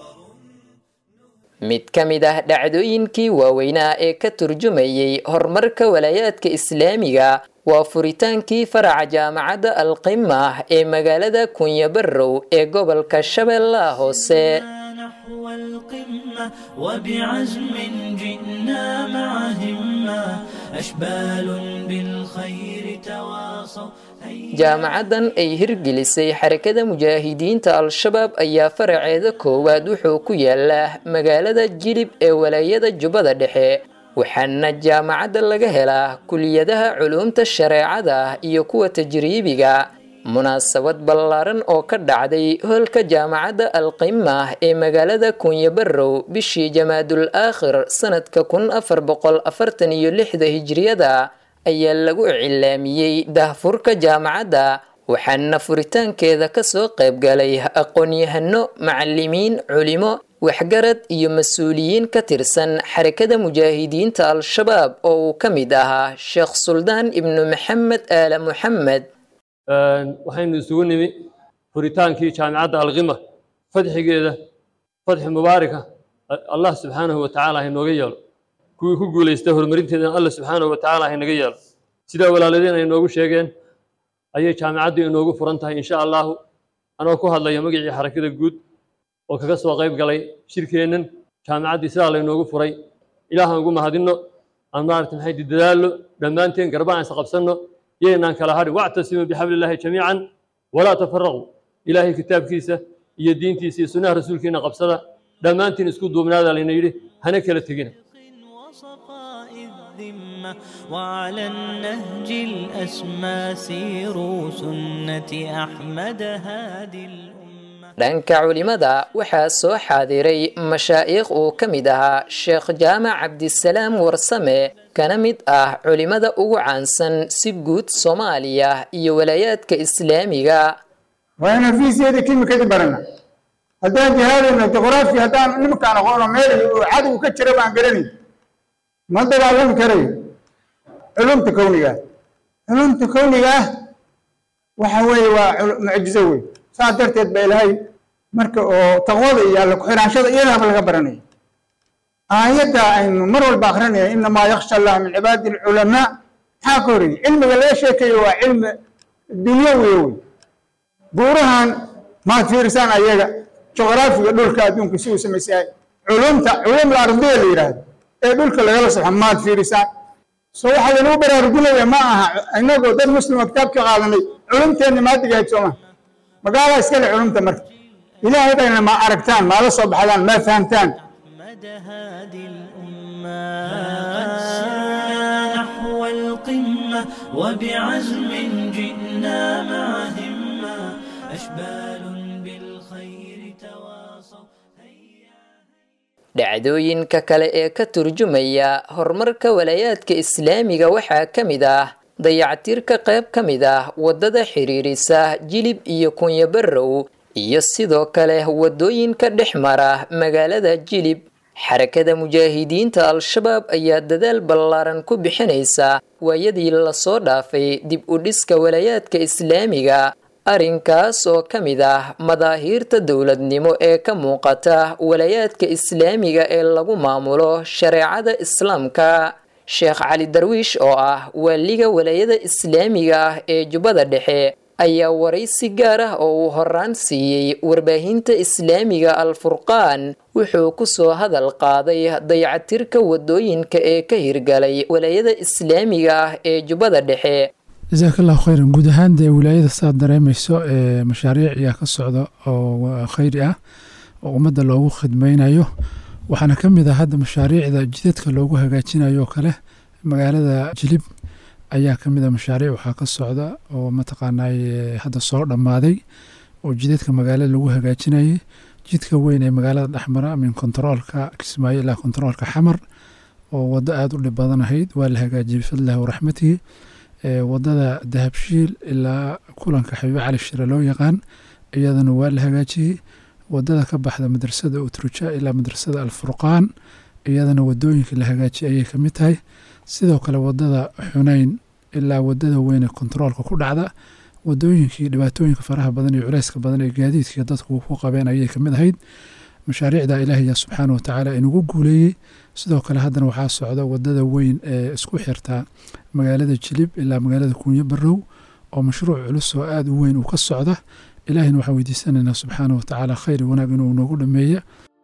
S16: mid ka mid ah dhacdooyinkii waaweynaa ee ka turjumayay horumarka walaayaadka islaamiga waa furitaankii faraca jaamacadda alqima ee magaalada kunyabarow ee gobolka shabeellaha hoose
S17: نحو القمة وبعزم جئنا مع همة أشبال بالخير تواصوا
S16: jaamacaddan ay hirgelisay xarakada mujaahidiinta al-shabaab ayaa faraceeda koowaad wuxuu ku yaalaa magaalada jilib ee walaayada jubbada dhexe waxaana jaamacadda laga helaa kuliyadaha culuumta shareecada iyo kuwa tajriibiga munaasabad ballaaran oo ka dhacday hoolka jaamacadda alqima ee magaalada kunyabarow bishii jamaadul aakhir sanadka kun afar boqol afartan iyo lixda hijriyada ayaa lagu icilaamiyey dahfurka jaamacadda waxaana furitaankeeda kasoo qaybgalay aqoon-yahano macalimiin culimo waxgarad iyo mas-uuliyiin ka tirsan xarakada mujaahidiinta al-shabaab oo uu ka mid ahaa sheekh suldaan ibnu maxamed aala muxamed
S18: waxaynu isugu nimi furitaankii jaamicadda alqima fadxigeeda fadxi mubaaraka allah subxaanahu wa tacaala hainooga yeelo kuwii ku guulaystay horumarinteedana alla subxaanahu wa tacaala haynaga yeelo sidaa walaaladeen ay noogu sheegeen ayay jaamicaddu inoogu furan tahay insha allahu anoo ku hadlaya magacii xarakada guud oo kaga soo qayb galay shirkeennan jaamicaddii sidaa laynoogu furay ilaahan ugu mahadinno aan maarata maxay dadaallo dhammaanteen garbaan is qabsanno yaynaan kala hadhin wactasimuu bixablillahi jamiican walaa tafaraquu ilaahay kitaabkiisa iyo diintiisa iyo sunnaha rasuulkiina qabsada dhammaantiin isku duubnaada layna yidhi hana kala tegina
S17: الذمة وعلى النهج الأسمى سيروا سنة أحمد هادي
S16: dhanka culimada waxaa soo xaadiray mashaa'ikh uu ka mid ahaa sheekh jaamac cabdisalaam warsame kana mid ah culimada ugu caansan si guud soomaaliya iyo walaayaadka islaamiga
S19: waa inaan fiisiyeeda kimikadi barana haddaan jihaadayno juqraafi haddaan nimankaan aqoono meel uu cadow ka jira baan garanay ma dagaalami karayo culumta kowniga ah culumta kowniga ah waxa weeye waa mucjizo wey saas darteed ba ilaahay marka oo taqwada iyo alla ku-xiraanshada iyadaaba laga baranaya aayadda aynu mar walba akrinaya inamaa yaksha allah min cibaadi alculamaa maxaa ka horreeyey cilmiga laga sheekayo waa cilmi dunyawiya wey buurahan maad fiirisaan ayaga juqraafiga dhulka adduunka si uu samaysayahay culumta culum ardiya la yidhaahdo ee dhulka lagala saxo maad fiirisaan so waxaa laynuu baraarujinaya ma aha inagoo dad muslima kitaabka qaadanay culumteenna maadigahayd sooma magaalaa iskale culumta marka ilaahay bayna ma aragtaan maala soo baxdaan ma fahamtaan
S17: قد سرنا نحو القمة وبعزم جئنا مع همة أشبال بالخير تواصوا
S16: dhacdooyinka kale ee ka turjumaya horumarka walaayaadka islaamiga waxaa ka mid ah dayactirka qayb ka mid ah waddada xiriirisa jilib iyo kunyabarow iyo sidoo kale waddooyinka dhex mara magaalada jilib xarakada mujaahidiinta al-shabaab ayaa dadaal ballaaran ku bixinaysa waayadii lasoo dhaafay dib u dhiska walaayaadka islaamiga arrinkaas oo ka mid ah madaahiirta dowladnimo ee ka muuqata walaayaadka islaamiga ee lagu maamulo shareecada islaamka sheekh cali darwiish oo ah waaliga walaayada islaamiga ah ee jubbada dhexe ayaa waraysi gaar ah oo uu horaan siiyey warbaahinta islaamiga al-furqaan wuxuu ku soo hadal qaaday dayacatirka wadooyinka ee ka hirgalay walaayada islaamiga ah ee jubbada dhexe
S20: jasaaka allahu khayran guud ahaan dee wilaayada saad dareemayso ee mashaariic ayaa ka socda oo khayri ah oo ummadda loogu khidmaynayo waxaana ka mid ah hadda mashaariicda jidadka loogu hagaajinayo oo kale magaalada jilib ayaa ka mid a mashaariic waxaa ka socda oo mataqaanay hadda soo dhammaaday oo jidadka magaalada lagu hagaajinayay jidka weyn ee magaalada dhexmara min kontaroolka kismaayo ilaa kontaroolka xamar oo waddo aada u dhib badan ahayd waa la hagaajiyey bifadlillahi waraxmatihi wadada dahabshiil ilaa kulanka xabiibe cali shire loo yaqaan iyadana waa la hagaajiyey wadada ka baxda madrasada utruja ilaa madrasada alfurqaan iyadana wadooyinka la hagaajiyay ayay kamid tahay sidoo kale wadada xuneyn ilaa wadada weyne kontaroolka ku dhacda wadooyinkii dhibaatooyinka faraha badan iyo culeyska badan ee gaadiidkii dadku ku qabeen ayay kamid ahayd mashaariicda ilaahaya subxaana watacaala inugu guuleeyey sidoo kale haddana waxaa socda wadada weyn ee isku xirta magaalada jilib ilaa magaalada kuunyo barow oo mashruuc culus oo aada u weyn uu ka socda ilaahina waxaan weydiisanaynaa subxaana watacaala khayr wanaag inuu noogu dhameeya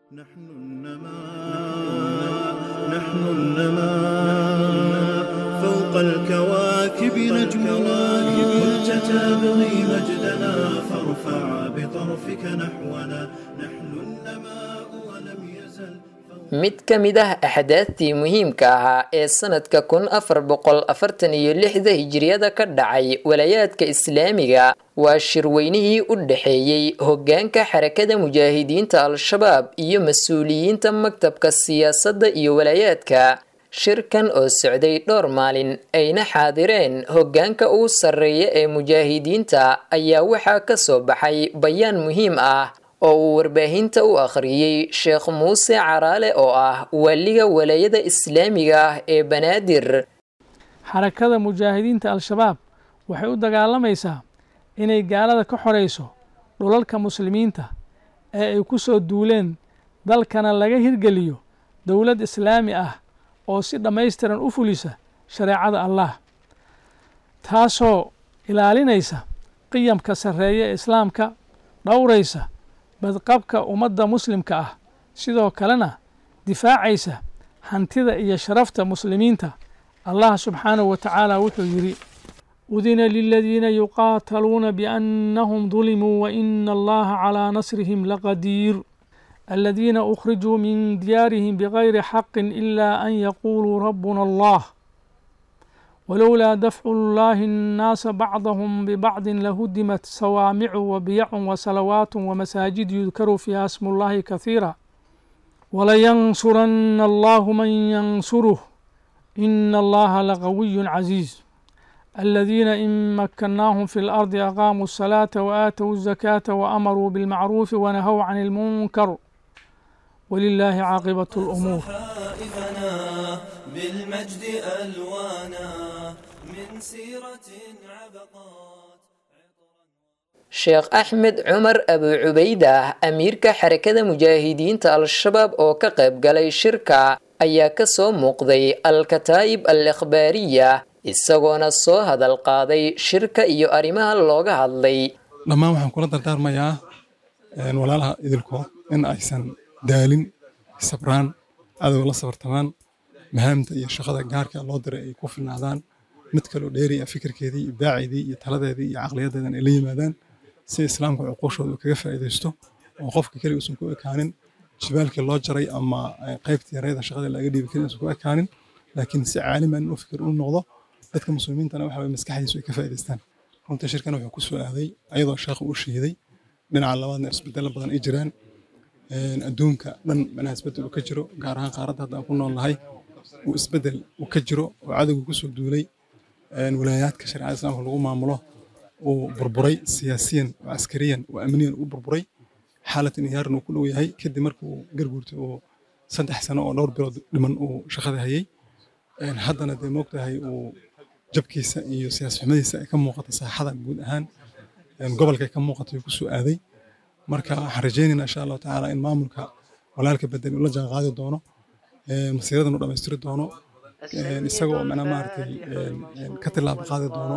S2: فوق الكواكب نجمنا كنت تبغي مجدنا فارفع بطرفك نحونا نحن النماء ولم يزل
S16: mid ka mid ah axdaadtii muhiimka ahaa ee sanadka kun afar boqol afartan iyo lixda hijiriyada ka dhacay walaayaadka islaamiga waa shirweynihii u dhexeeyey hoggaanka xarakada mujaahidiinta al-shabaab iyo mas-uuliyiinta maktabka siyaasadda iyo walaayaadka shirkan oo socday dhowr maalin ayna xaadireen hoggaanka ugu sarreeya ee mujaahidiinta ayaa waxaa ka soo baxay bayaan muhiim ah oo uu warbaahinta u akhriyey sheekh muuse caraale oo ah waliga walaayada islaamiga ah ee banaadir
S21: xarakada mujaahidiinta al-shabaab waxay u dagaalamaysaa inay gaalada ka xorayso dhulalka muslimiinta ee ay ku soo duuleen dalkana laga hirgeliyo dowlad islaami ah oo si dhammaystiran u fulisa shareecada allah taasoo ilaalinaysa qiyamka sarreeya ee islaamka dhowraysa badqabka ummadda muslimka ah sidoo kalena difaacaysa hantida iyo sharafta muslimiinta allah subxaanahu wa tacaala wuxuu yidhi udina liladiina yuqaataluuna biannahum dulimuu waina allaha calaa nasrihim laqadiir الذين أخرجوا من ديارهم بغير حق إلا أن يقولوا ربنا الله ولولا دفع الله الناس بعضهم ببعض لهدمت صوامع وبيع وصلوات ومساجد يذكر فيها اسم الله كثيرا ولينصرن الله من ينصره إن الله لقوي عزيز الذين إن مكناهم في الأرض أقاموا الصلاة وآتوا الزكاة وأمروا بالمعروف ونهوا عن المنكر ولله عاقبة الأمور
S2: صحائفنا بالمجد ألوانا من سيرة عبقات
S16: sheekh axmed cumar abu cubaydah amiirka xarakada mujaahidiinta al-shabaab oo ka qayb galay shirka ayaa ka soo muuqday al-kataa'ib al ikhbaariya isagoona soo hadal qaaday shirka iyo arrimaha looga hadlay
S22: dhammaan waxaan kula dardaarmayaa walaalaha idilkood in aysan daalin sabraan cadowga la sabartamaan mahaamta iyo shaqada gaarka loo diray ay ku filnaadaan mid kaloo dheeriya fikirkeedii ibdaaceedii iyo taladeedii iyo caqliyadeedan ay la yimaadaan si islaamka cuquushooda uu kaga faa'iidaysto oo qofka keliga uusan ku ekaanin jibaalkii loo jaray ama qaybtii yareeda shaqada laga dhiibi karin uusan ku ekaanin laakiin si caaliman u fikir u noqdo dadka muslimiintana waxa maskaxdiisu ay ka faa'iidaystaan runtii shirkan wuxuu ku soo aaday ayadoo sheekhu uu shiiday dhinaca labaadna isbedelo badan ay jiraan adduunka dhan manaha isbedel uu ka jiro gaar ahaan qaaradda hadda aan ku nool nahay uu isbedel uu ka jiro oo cadowga kusoo duulay walaayaadka shareecada islaamka lagu maamulo uu burburay siyaasiyan oo askariyan oo amniyan uu burburay xaalad inhiyaaran uu ku dhow yahay kadib markii uu garguurtay uu saddex sano oo dhowr bilood dhiman uu shaqada hayay haddana dee moogtahay uu jabkiisa iyo siyaas xumadiisa ay ka muuqata saaxada guud ahaan gobolka ay ka muuqata uu kusoo aaday marka waxaan rajaynaynaa insha allahu tacaala in maamulka walaalka bedel uu la jaan qaadi doono masiiradan uu dhammaystiri doono isagoo macnaa maaragtay ka tilaabo qaadi doono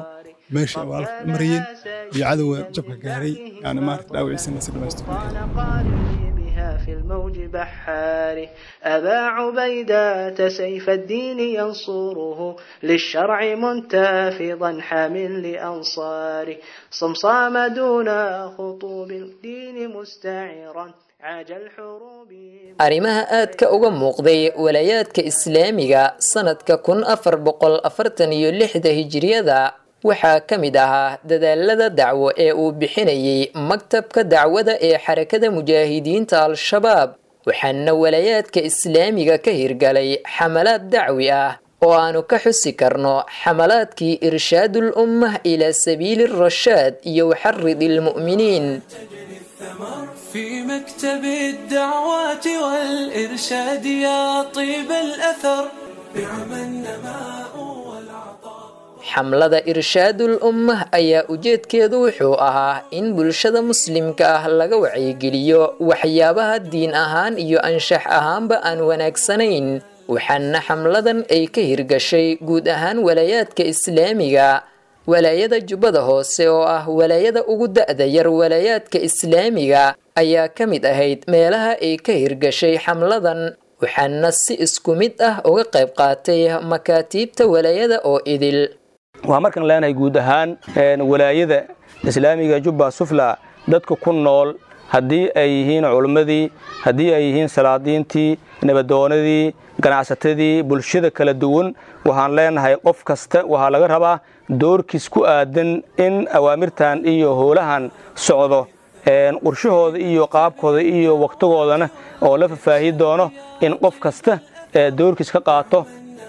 S22: meesha ay walaalka u marayeen iyo cadowga jabka gaaray yani maarata dhaawiciisana si dhammaystiran
S1: في الموج بحاره أبا عبيدة سيف الدين ينصره للشرع منتفضا حامل لأنصاره صمصام دون خطوب الدين مستعرا عاج الحروب
S16: arrimaha aadka uga muuqday walayaadka islaamiga sanadka kun afar boqol afartan iyo lixda hijiriyada waxaa ka mid ahaa dadaalada dacwo ee uu bixinayay maktabka dacwada ee xarakada mujaahidiinta al-shabaab waxaana walayaadka islaamiga ka hirgalay xamalaad dacwi ah oo aanu ka xusi karno xamalaadkii irshaadul ummah ilaa sabiili rashaad iyo waxarid ilmu'miniin
S2: في مكتب الدعوات والإرشاد يا طيب الأثر بعم النماء
S16: xamlada irshaadul ummah ayaa ujeedkeedu wuxuu ahaa in bulshada muslimka ah laga wacyigeliyo waxyaabaha diin ahaan iyo anshax ahaanba aan wanaagsanayn waxaana xamladan ay ka hirgashay guud ahaan walaayaadka islaamiga walaayada jubbada hoose oo ah walaayada ugu da-da yar walaayaadka islaamiga ayaa ka mid ahayd meelaha ay ka hirgashay xamladan waxaana si isku mid ah uga qayb qaatay makaatiibta walaayada oo idil
S5: waxaan markan leenahay guud ahaan walaayada islaamiga jubba sufla dadka ku nool haddii ay yihiin culimmadii haddii ay yihiin salaadiintii nabadoonadii ganacsatadii bulshada kala duwan waxaan leenahay qof kasta waxaa laga rabaa doorkiis ku aadan in awaamirtan iyo howlahan socdo qorshahooda iyo qaabkooda iyo wakhtigoodana oo la fafaahi doono in qof kasta doorkiis ka qaato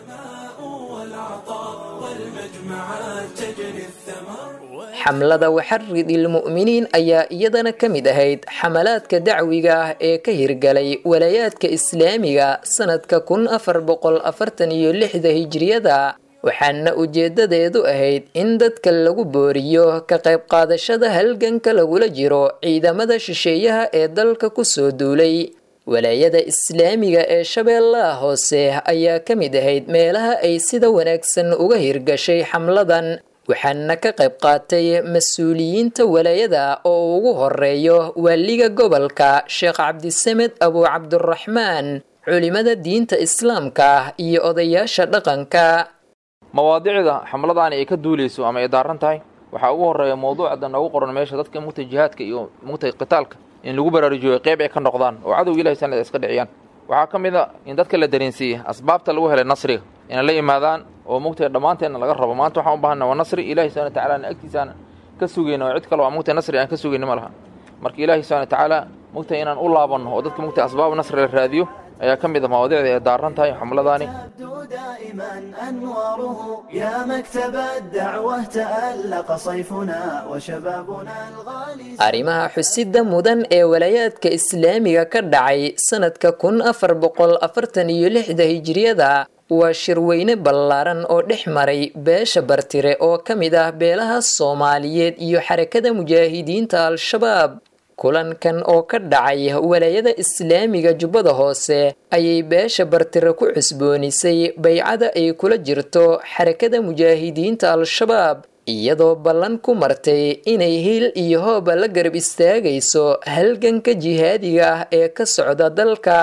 S16: xamlada waxarid ilmu'miniin ayaa iyadana ka mid ahayd xamalaadka dacwiga ah ee ka hirgalay walaayaadka islaamiga sanadka kun afar boqol afartan iyo lixda hijiriyada waxaana ujeedadeedu ahayd in dadka lagu booriyo ka qayb qaadashada halganka lagula jiro ciidamada shisheeyaha ee dalka kusoo duulay walaayada islaamiga ee shabeellaha hoose ayaa ka mid ahayd meelaha ay sida wanaagsan uga hirgashay xamladan waxaana ka qayb qaatay mas-uuliyiinta walaayada oo ugu horeeyo waaliga gobolka sheekh cabdisamed abu cabduraxmaan culimada diinta islaamka iyo odayaasha dhaqanka
S23: mawaadicda xamladaani ay ka duuleyso ama ay daaran tahay waxaa ugu horeeya mawduucda noogu qoran meesha dadka mugtay jihaadka iyo mugtay qitaalka in lagu baraarujiyo qeyb ay ka noqdaan oo cadowga ilahay sanad iska dhiciyaan waxaa ka mid a in dadka la dareensiiyey asbaabta lagu helay nasriga inay la yimaadaan oo mugtay dhammaanteenna laga rabo maanta waxaan u baahana waa nasri ilahi subana watacaala agtiisaan ka sugayna oo cid kale waa mugtay nasri aan ka sugayna ma laha marka ilaahi subana watacaala mugtay inaan u laabanno oo dadka mugtay asbaab nasri la raadiyo ayaa ka mid a mawaadicda ay daaran tahay xamladaani
S1: دائما أنواره يا مكتب الدعوة تألق صيفنا وشبابنا الغالي
S16: arrimaha xusida mudan ee walaayaadka islaamiga ka dhacay sanadka kun afar boqol afartan iyo lixda hijiriyada waa shirweyne ballaaran oo dhex maray beesha bartire oo ka mid ah beelaha soomaaliyeed iyo xarakada mujaahidiinta al-shabaab kulankan oo ka dhacay walaayada islaamiga jubbada hoose ayay beesha bartire ku cusboonisay baycada ay kula jirto xarakada mujaahidiinta al-shabaab iyadoo ballan ku martay inay hil iyo hooba la garab istaagayso halganka jihaadiga ah ee ka socda dalka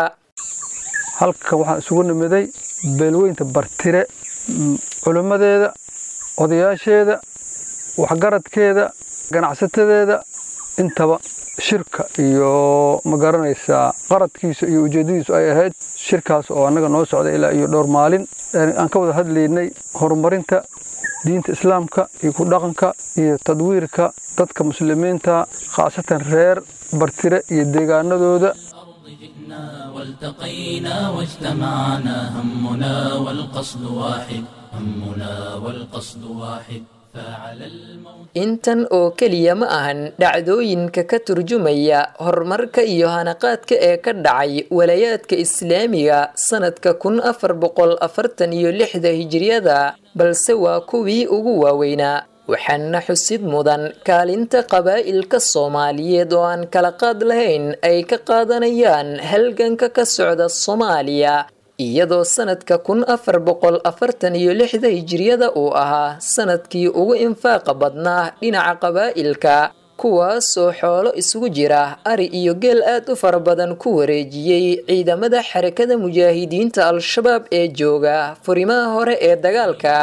S24: halkan waxaan isugu nimiday beelweynta bartire culimmadeeda odayaasheeda waxgaradkeeda ganacsatadeeda intaba shirka iyo ma garanaysaa qaradkiisa iyo ujeeddadiisu ay ahayd shirkaas oo annaga noo socda ilaa iyo dhowr maalin aan ka wada hadlaynay horumarinta diinta islaamka iyo ku dhaqanka iyo tadwiirka dadka muslimiinta khaasatan reer bartire iyo deegaanadooda
S13: والتقينا واجتمعنا همنا والقصد واحد همنا والقصد واحد فعلى الموت
S16: intan oo keliya ma ahan dhacdooyinka ka turjumaya horumarka iyo hanaqaadka ee ka dhacay walayaadka islaamiga sanadka kun afar boqol afartan iyo lixda hijiriyada balse waa kuwii ugu waaweynaa waxaana xusid mudan kaalinta qabaa'ilka soomaaliyeed oo aan kala qaad lahayn ay ka qaadanayaan halganka ka socda soomaaliya iyadoo sanadka kun afar boqol afartan iyo lixda hijiriyada uu ahaa sanadkii ugu infaaqa badnaa dhinaca qabaa'ilka kuwaasoo xoolo isugu jira ari iyo geel aad u fara badan ku wareejiyey ciidamada xarakada mujaahidiinta al-shabaab ee jooga furimaha hore ee dagaalka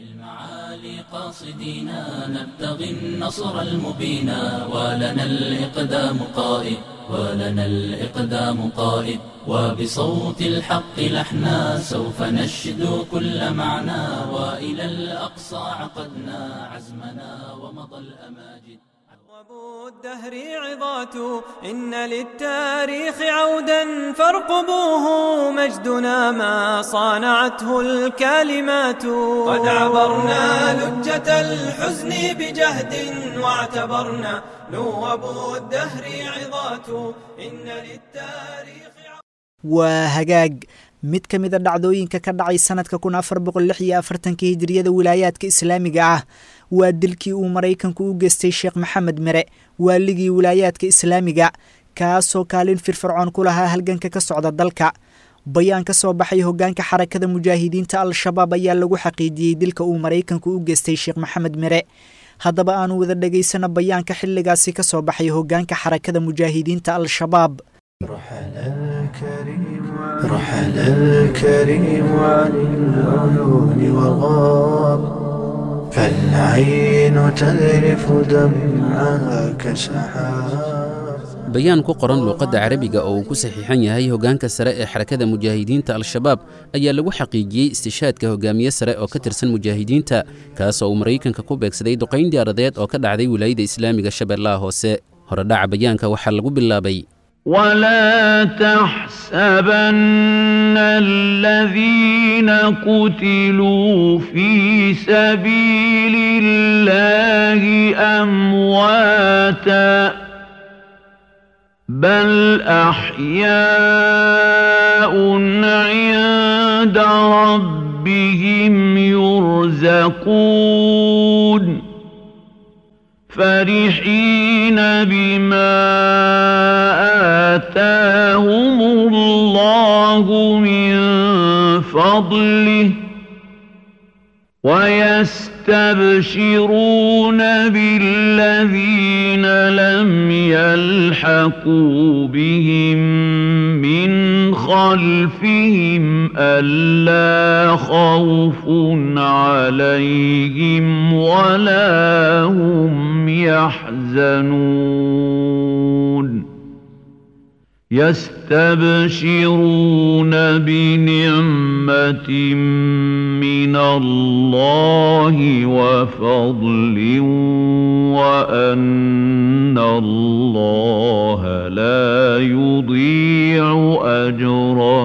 S13: قاصدينا نبتغي النصر المبينا ولنا الإقدام قائد ولنا الإقدام قائد وبصوت الحق لحنا سوف نشدو كل معنى وإلى الأقصى عقدنا عزمنا ومضى الأماجد
S2: الدهر عظات إن للتاريخ عودا فارقبوه مجدنا ما صانعته الكلمات قد عبرنا لجة الحزن بجهد واعتبرنا نوب الدهر عظات إن للتاريخ
S3: waa hagaag mid ka mid a dhacdooyinka ka dhacay sanadka kun afar boqol lix iyo afartanka hijiriyada wilaayaadka islaamiga ah waa dilkii uu maraykanku u geystay sheekh maxamed mere waaligii wilaayaadka islaamiga kaasoo kaalin firfircoon ku lahaa halganka ka socda dalka bayaan ka soo baxay hogaanka xarakada mujaahidiinta al-shabaab ayaa lagu xaqiijiyey dilka uu maraykanku u geystay sheekh maxamed mere haddaba aanu wada dhegaysano bayaanka xilligaasi ka soo baxay hogaanka xarakada mujaahidiinta al-shabaab
S1: رحل الكريم عن العيون وغاب فالعين تذرف دمعها كسحاب
S6: bayaan ku qoran luuqadda carabiga oo uu ku saxiixan yahay hoggaanka sare ee xarakada mujaahidiinta al-shabaab ayaa lagu xaqiijiyey istishaadka hogaamiye sare oo ka tirsan mujaahidiinta kaasoo uu maraykanka ku beegsaday duqayn diyaaradeed oo ka dhacday wilaayada islaamiga shabeellaha hoose horedhaca bayaanka waxaa lagu bilaabay
S7: ولا تحسبن الذين قتلوا في سبيل الله امواتا بل احياء عند ربهم يرزقون فرحين بما آتاهم الله من فضله ويستبشرون بالذين لم يلحقوا بهم من خلفهم ألا خوف عليهم ولا هم يحزنون يستبشرون بنعمة من الله وفضل وأن الله لا يضيع أجر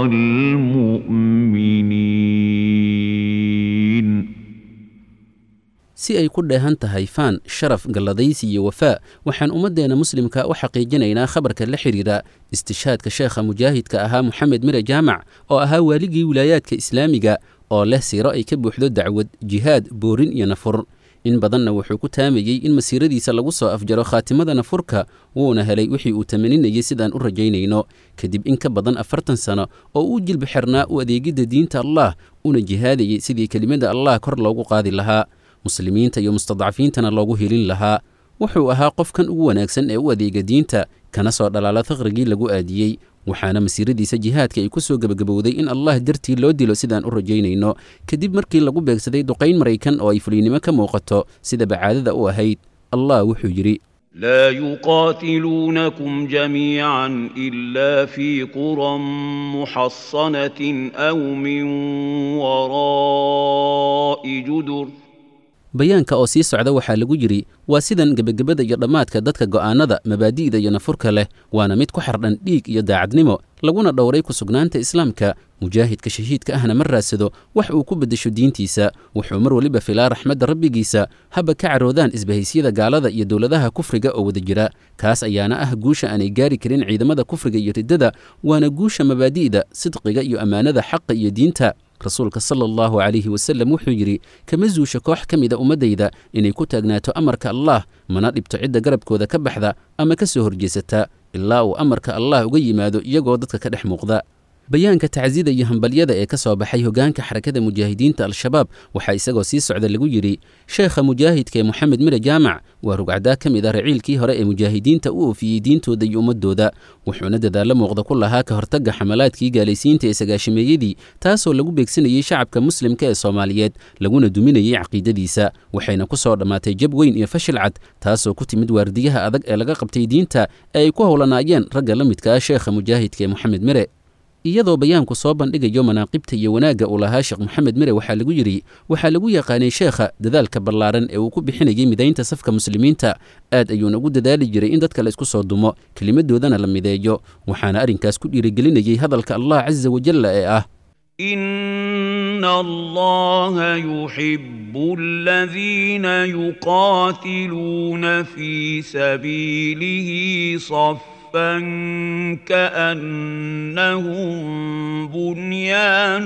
S7: المؤمنين
S6: si ay ku dheehan tahay faan sharaf galladaysi iyo wafaa waxaan ummaddeena muslimka u xaqiijinaynaa khabarka la xidhiira istishaadka sheekha mujaahidka ahaa moxamed mire jaamac oo ahaa waaligii wilaayaadka islaamiga oo leh siiro ay ka buuxdo dacwad jihaad boorin iyo nafur in badanna wuxuu ku taamayey in masiiradiisa lagu soo afjaro khaatimada nafurka wuuna helay wixii uu tamaninayay sidaan u rajaynayno kadib in ka badan afartan sano oo uu jilbi xirnaa u adeegidda diinta allah una jihaadayay sidii kelimada allah kor loogu qaadi lahaa muslimiinta iyo mustadcafiintana loogu helin lahaa wuxuu ahaa qofkan ugu wanaagsan ee u adeega diinta kana soo dhalaala faqrigii lagu aadiyey waxaana masiiradiisa jihaadka ay ku soo gebagabowday in allah dartii loo dilo sidaan u rajaynayno kadib markii lagu beegsaday duqayn maraykan oo ay fuliynimo ka muuqato sida bacaadada u ahayd allah wuxuu yidhi
S7: لا يقاتلونكم جميعا إلا في قرى محصنة أو من وراء جدر
S6: bayaanka oo sii socda waxaa lagu yidhi waa sidan gebagabada iyo dhammaadka dadka go'aannada mabaadi'da iyo nafurka leh waana mid ku xardhan dhiig iyo daacadnimo laguna dhowray ku sugnaanta islaamka mujaahidka shahiidka ahna ma raadsado wax uu ku beddesho diintiisa wuxuu mar weliba filaa raxmadda rabbigiisa haba ka caroodaan isbahaysiyada gaalada iyo dowladaha kufriga oo wada jira kaas ayaana ah guusha aanay gaari karin ciidamada kufriga iyo riddada waana guusha mabaadi'da sidqiga iyo ammaanada xaqa iyo diinta rasuulka sala allahu calayhi wasalem wuxuu yidhi kama zuusha koox ka mida ummaddayda inay ku taagnaato amarka allah mana dhibto cidda garabkooda ka baxda ama ka soo horjeesata ilaa uu amarka allah uga yimaado iyagoo dadka ka dhex muuqda bayaanka tacsida iyo hambalyada ee ka soo baxay hoggaanka xarakada mujaahidiinta al-shabaab waxaa isagoo sii socda lagu yidhi sheekha mujaahidka ee moxamed mire jaamac waa rugcaddaa ka mid ah raciilkii hore ee mujaahidiinta u oofiyey diintooda iyo ummadooda wuxuuna dadaallo muuqda ku lahaa ka hortagga xamalaadkii gaalaysiinta ee sagaashimeeyadii taasoo lagu beegsanayey shacabka muslimka ee soomaaliyeed laguna duminayey caqiidadiisa waxayna ku soo dhammaatay jab weyn iyo fashil cad taasoo ku timid waardiyaha adag ee laga qabtay diinta ee ay ku howlanaayeen ragga la midka ah sheekha mujaahidka ee moxamed mire iyadoo bayaanku soo bandhigayo manaaqibta iyo wanaagga uu lahaa sheekh moxamed mire waxaa lagu yidhi waxaa lagu yaqaanay sheekha dadaalka ballaaran ee uu ku bixinayay midaynta safka muslimiinta aad ayuuna ugu dadaali jiray in dadka la isku soo dumo kelimadoodana la mideeyo waxaana arrinkaas ku dhiirigelinayay hadalka allah casa wajalla ee ah
S7: إن الله يحب الذين يقاتلون في سبيله صفا كأنهم بنيان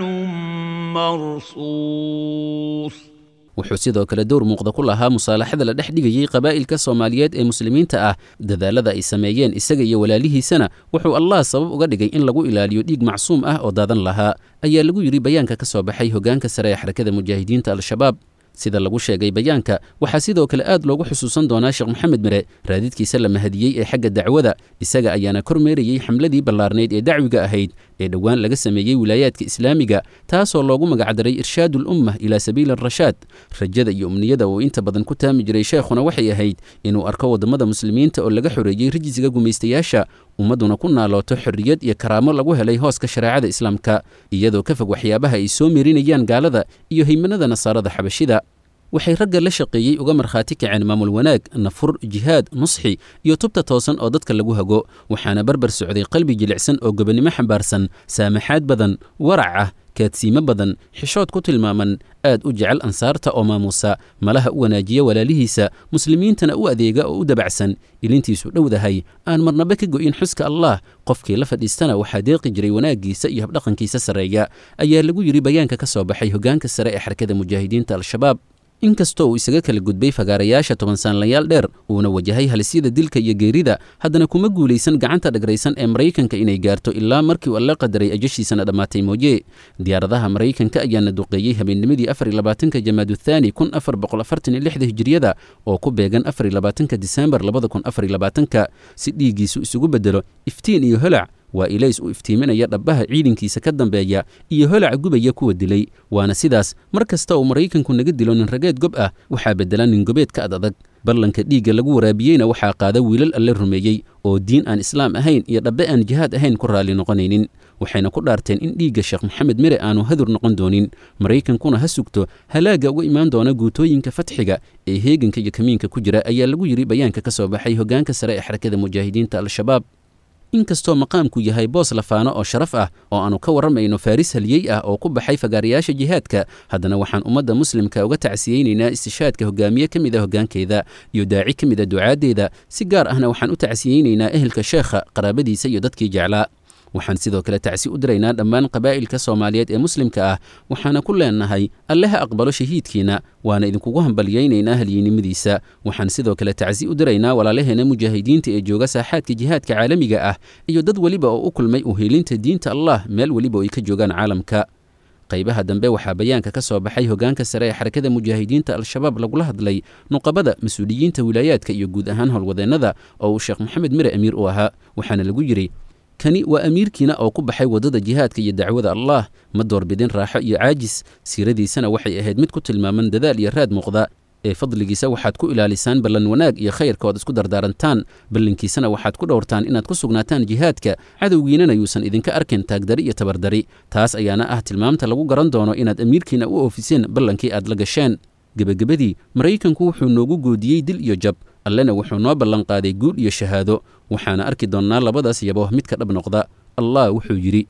S7: مرصوص
S6: wuxuu sidoo kale dowr muuqda ku lahaa musaalaxada la dhex dhigayey qabaa'ilka soomaaliyeed ee muslimiinta ah dadaalada ay sameeyeen isaga iyo walaalihiisana wuxuu allah sabab uga dhigay in lagu ilaaliyo dhiig macsuum ah oo daadan lahaa ayaa lagu yidhi bayaanka ka soo baxay hoggaanka sare ee xarakada mujaahidiinta al-shabaab sida lagu sheegay bayaanka waxaa sidoo kale aad loogu xusuusan doonaa sheekh moxamed mire raadidkiisa la mahadiyey ee xagga dacwada isaga ayaana kormeerayey xamladii ballaarnayd ee dacwiga ahayd ee dhowaan laga sameeyey wilaayaadka islaamiga taasoo loogu magacdaray irshaadu lummah ilaa sabiili arashaad rajada iyo umniyada uu inta badan ku taami jiray sheekhuna waxay ahayd inuu arko waddamada muslimiinta oo laga xoreeyey rijisiga gumaystayaasha ummadduna ku naalooto xorriyad iyo karaamo lagu helay hooska shareecada islaamka iyadoo ka fog waxyaabaha ay soo meerinayaan gaalada iyo haymanada nasaarada xabashida waxay ragga la shaqeeyey uga markhaati kaceen maamul wanaag nafur jihaad nusxi iyo tubta toosan oo dadka lagu hago waxaana barbar socday qalbi jilicsan oo gobonnimo xambaarsan saamaxaad badan warac ah kaadsiimo badan xishood ku tilmaaman aad u jecel ansaarta oo maamuusa malaha u wanaajiya walaalihiisa muslimiintana u adeega oo u dabacsan ilintiisu dhowdahay aan marnaba ka go'in xuska allah qofkii la fadhiistana waxaa deeqi jiray wanaaggiisa iyo habdhaqankiisa sarreeya ayaa lagu yidhi bayaanka ka soo baxay hoggaanka sare ee xarakada mujaahidiinta al-shabaab inkastoo uu isaga kala gudbay fagaarayaasha toban saanlayaal dheer uuna wajahay halisyada dilka iyo geerida haddana kuma guulaysan gacanta dhagraysan ee maraykanka inay gaarto ilaa markii uu alla qadaray ajashiisana dhammaatay mooye diyaaradaha maraykanka ayaana duqeeyey habeennimadii afar iyo labaatanka jamaadu thaani kun afar boqol afartan iyo lixda hijiriyada oo ku beegan afar iyo labaatanka disembar labada kun afar iyo labaatanka si dhiiggiisu isugu beddelo iftiin iyo holac waa ilays u iftiiminaya dhabbaha ciidankiisa ka dambeeya iyo holaca gubaya kuwa dilay waana sidaas mar kasta uu maraykanku naga dilo nin rageed gob ah waxaa beddela nin gobeed ka ad adag ballanka dhiigga lagu waraabiyeyna waxaa qaada wiilal alle rumeeyey oo diin aan islaam ahayn iyo dhabbe aan jihaad ahayn ku raalli noqonaynin waxayna ku dhaarteen in dhiigga sheekh moxamed mire aanu hadur noqon doonin maraykankuna ha sugto halaagga uga imaan doona guutooyinka fatxiga ee heeganka iyo kamiinka ku jira ayaa lagu yidhi bayaanka ka soo baxay hoggaanka sare ee xarakada mujaahidiinta al-shabaab inkastoo maqaamku yahay boos lafaano oo sharaf ah oo aanu ka warramayno faaris haliyey ah oo ku baxay fagaarayaasha jihaadka haddana waxaan ummadda muslimka uga tacsiyeynaynaa istishaadka hogaamiye ka mid a hoggaankeeda iyo daaci ka mid a ducaaddeeda si gaar ahna waxaan u tacsiyeynaynaa ehelka sheekha qaraabadiisa iyo dadkii jeclaa waxaan sidoo kale tacsi u diraynaa dhammaan qabaa'ilka soomaaliyeed ee muslimka ah waxaana ku leenahay alle ha aqbalo shahiidkiina waana idinkugu hambalyaynaynaa halyeynimadiisa waxaan sidoo kale tacsi u diraynaa walaalaheena mujaahidiinta ee jooga saaxaadka jihaadka caalamiga ah iyo dad weliba oo u kulmay uheelinta diinta allah meel weliba oo ay ka joogaan caalamka qaybaha dambe waxaa bayaanka ka soo baxay hoggaanka sare ee xarakada mujaahidiinta al-shabaab lagula hadlay nuqabada mas-uuliyiinta wilaayaadka iyo guud ahaan howlwadeennada oo uu sheekh moxamed mire amiir u ahaa waxaana lagu yidhi kani waa amiirkiina oo ku baxay waddada jihaadka iyo dacwada allah ma doorbidin raaxo iyo caajis siiradiisana waxay ahayd mid ku tilmaaman dadaal iyo raad muuqda ee fadligiisa waxaad ku ilaalisaan ballan wanaag iyo khayrka ood isku dardaarantaan ballankiisana waxaad ku dhowrtaan inaad ku sugnaataan jihaadka cadowgiinana yuusan idinka arkin taagdari iyo tabardari taas ayaana ah tilmaamta lagu garan doono inaad amiirkiina u oofiseen ballankii aad la gasheen gebagabadii maraykanku wuxuu noogu goodiyey dil iyo jab allena wuxuu noo ballanqaaday guul iyo shahaado waxaana arki doonnaa labadaas yabo midka dhab noqda allah wuxuu yidhi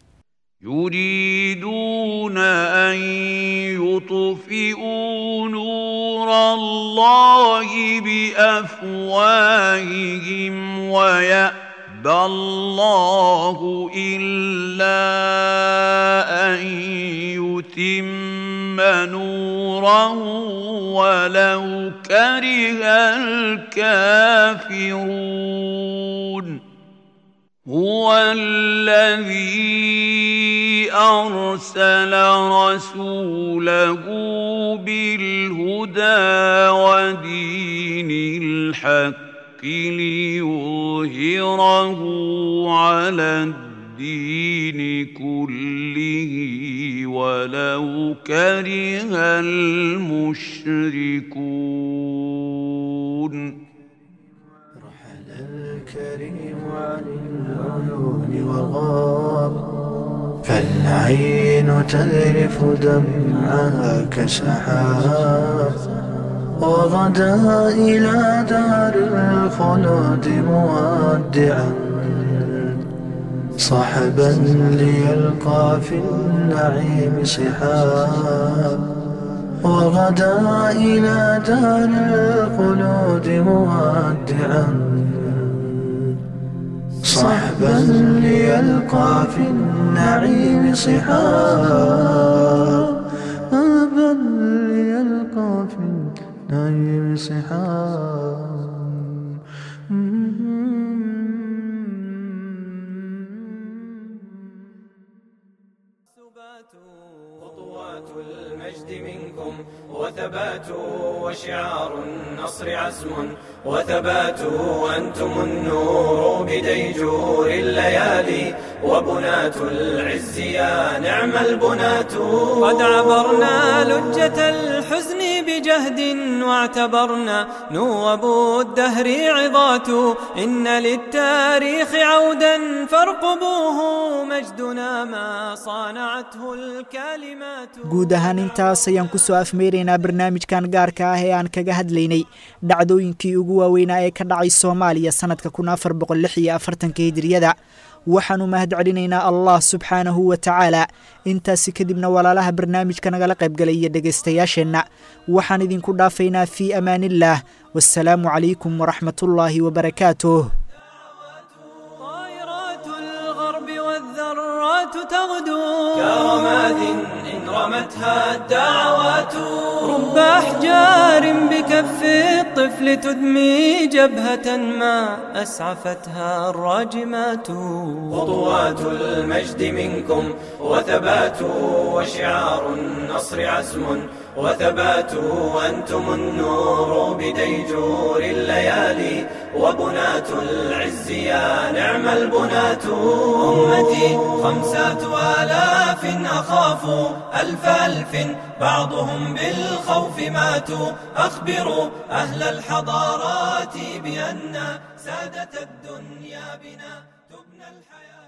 S7: يريدون أن يطفئوا نور الله بأفواههم ويأبى الله إلا أن يتم نوره ولو كره الكافرون هو الذي أرسل رسوله بالهدى ودين الحق ليظهره على الدين كله ولو كره المشركون
S1: الكريم عن العيون وغاب فالعين تذرف دمعها كسحاب وغدا إلى دار الخلود مودعا صحبا ليلقى في النعيم صحاب وغدا إلى دار الخلود مودعا صحبا ليلقى في النعيم صحاب صحبا ليلقى في النعيم صحاب
S2: خطوات المجد منكم وثبات وشعار النصر عزم وثبات أنتم النور بديجور الليالي وبنات العز يا نعم البنات قد عبرنا لجة الحزن بجهد واعتبرنا نوب الدهر عظات إن للتاريخ عودا فارقبوه مجدنا ما صانعته الكلمات
S3: guud ahaan intaas ayaan ku soo afmeeraynaa barnaamijkan gaarka ah ee aan kaga hadlaynay dhacdooyinkii ugu waaweynaa ee ka dhacay soomaaliya sannadka kun afar boqol lix iyo afartanka hijiriyada waxaanu mahad celinaynaa allah subxaanahu wa tacaala intaasi kadibna walaalaha barnaamijka nagala qaybgalay iyo dhegaystayaasheenna waxaan idinku dhaafaynaa fii amaaniillaah wasalaamu calaykum waraxmatullaahi wabarakaatuh
S2: والذرات تغدو كرماد إن رمتها الدعوات رب أحجار بكف الطفل تدمي جبهة ما أسعفتها الراجمات خطوات المجد منكم وثبات وشعار النصر عزم وثبات أنتم النور بديجور الليالي وبنات العز يا نعم البنات أمتي خمسة آلاف أخاف ألف ألف بعضهم بالخوف ماتوا أخبروا أهل الحضارات بأن سادة الدنيا بنا تبنى الحياة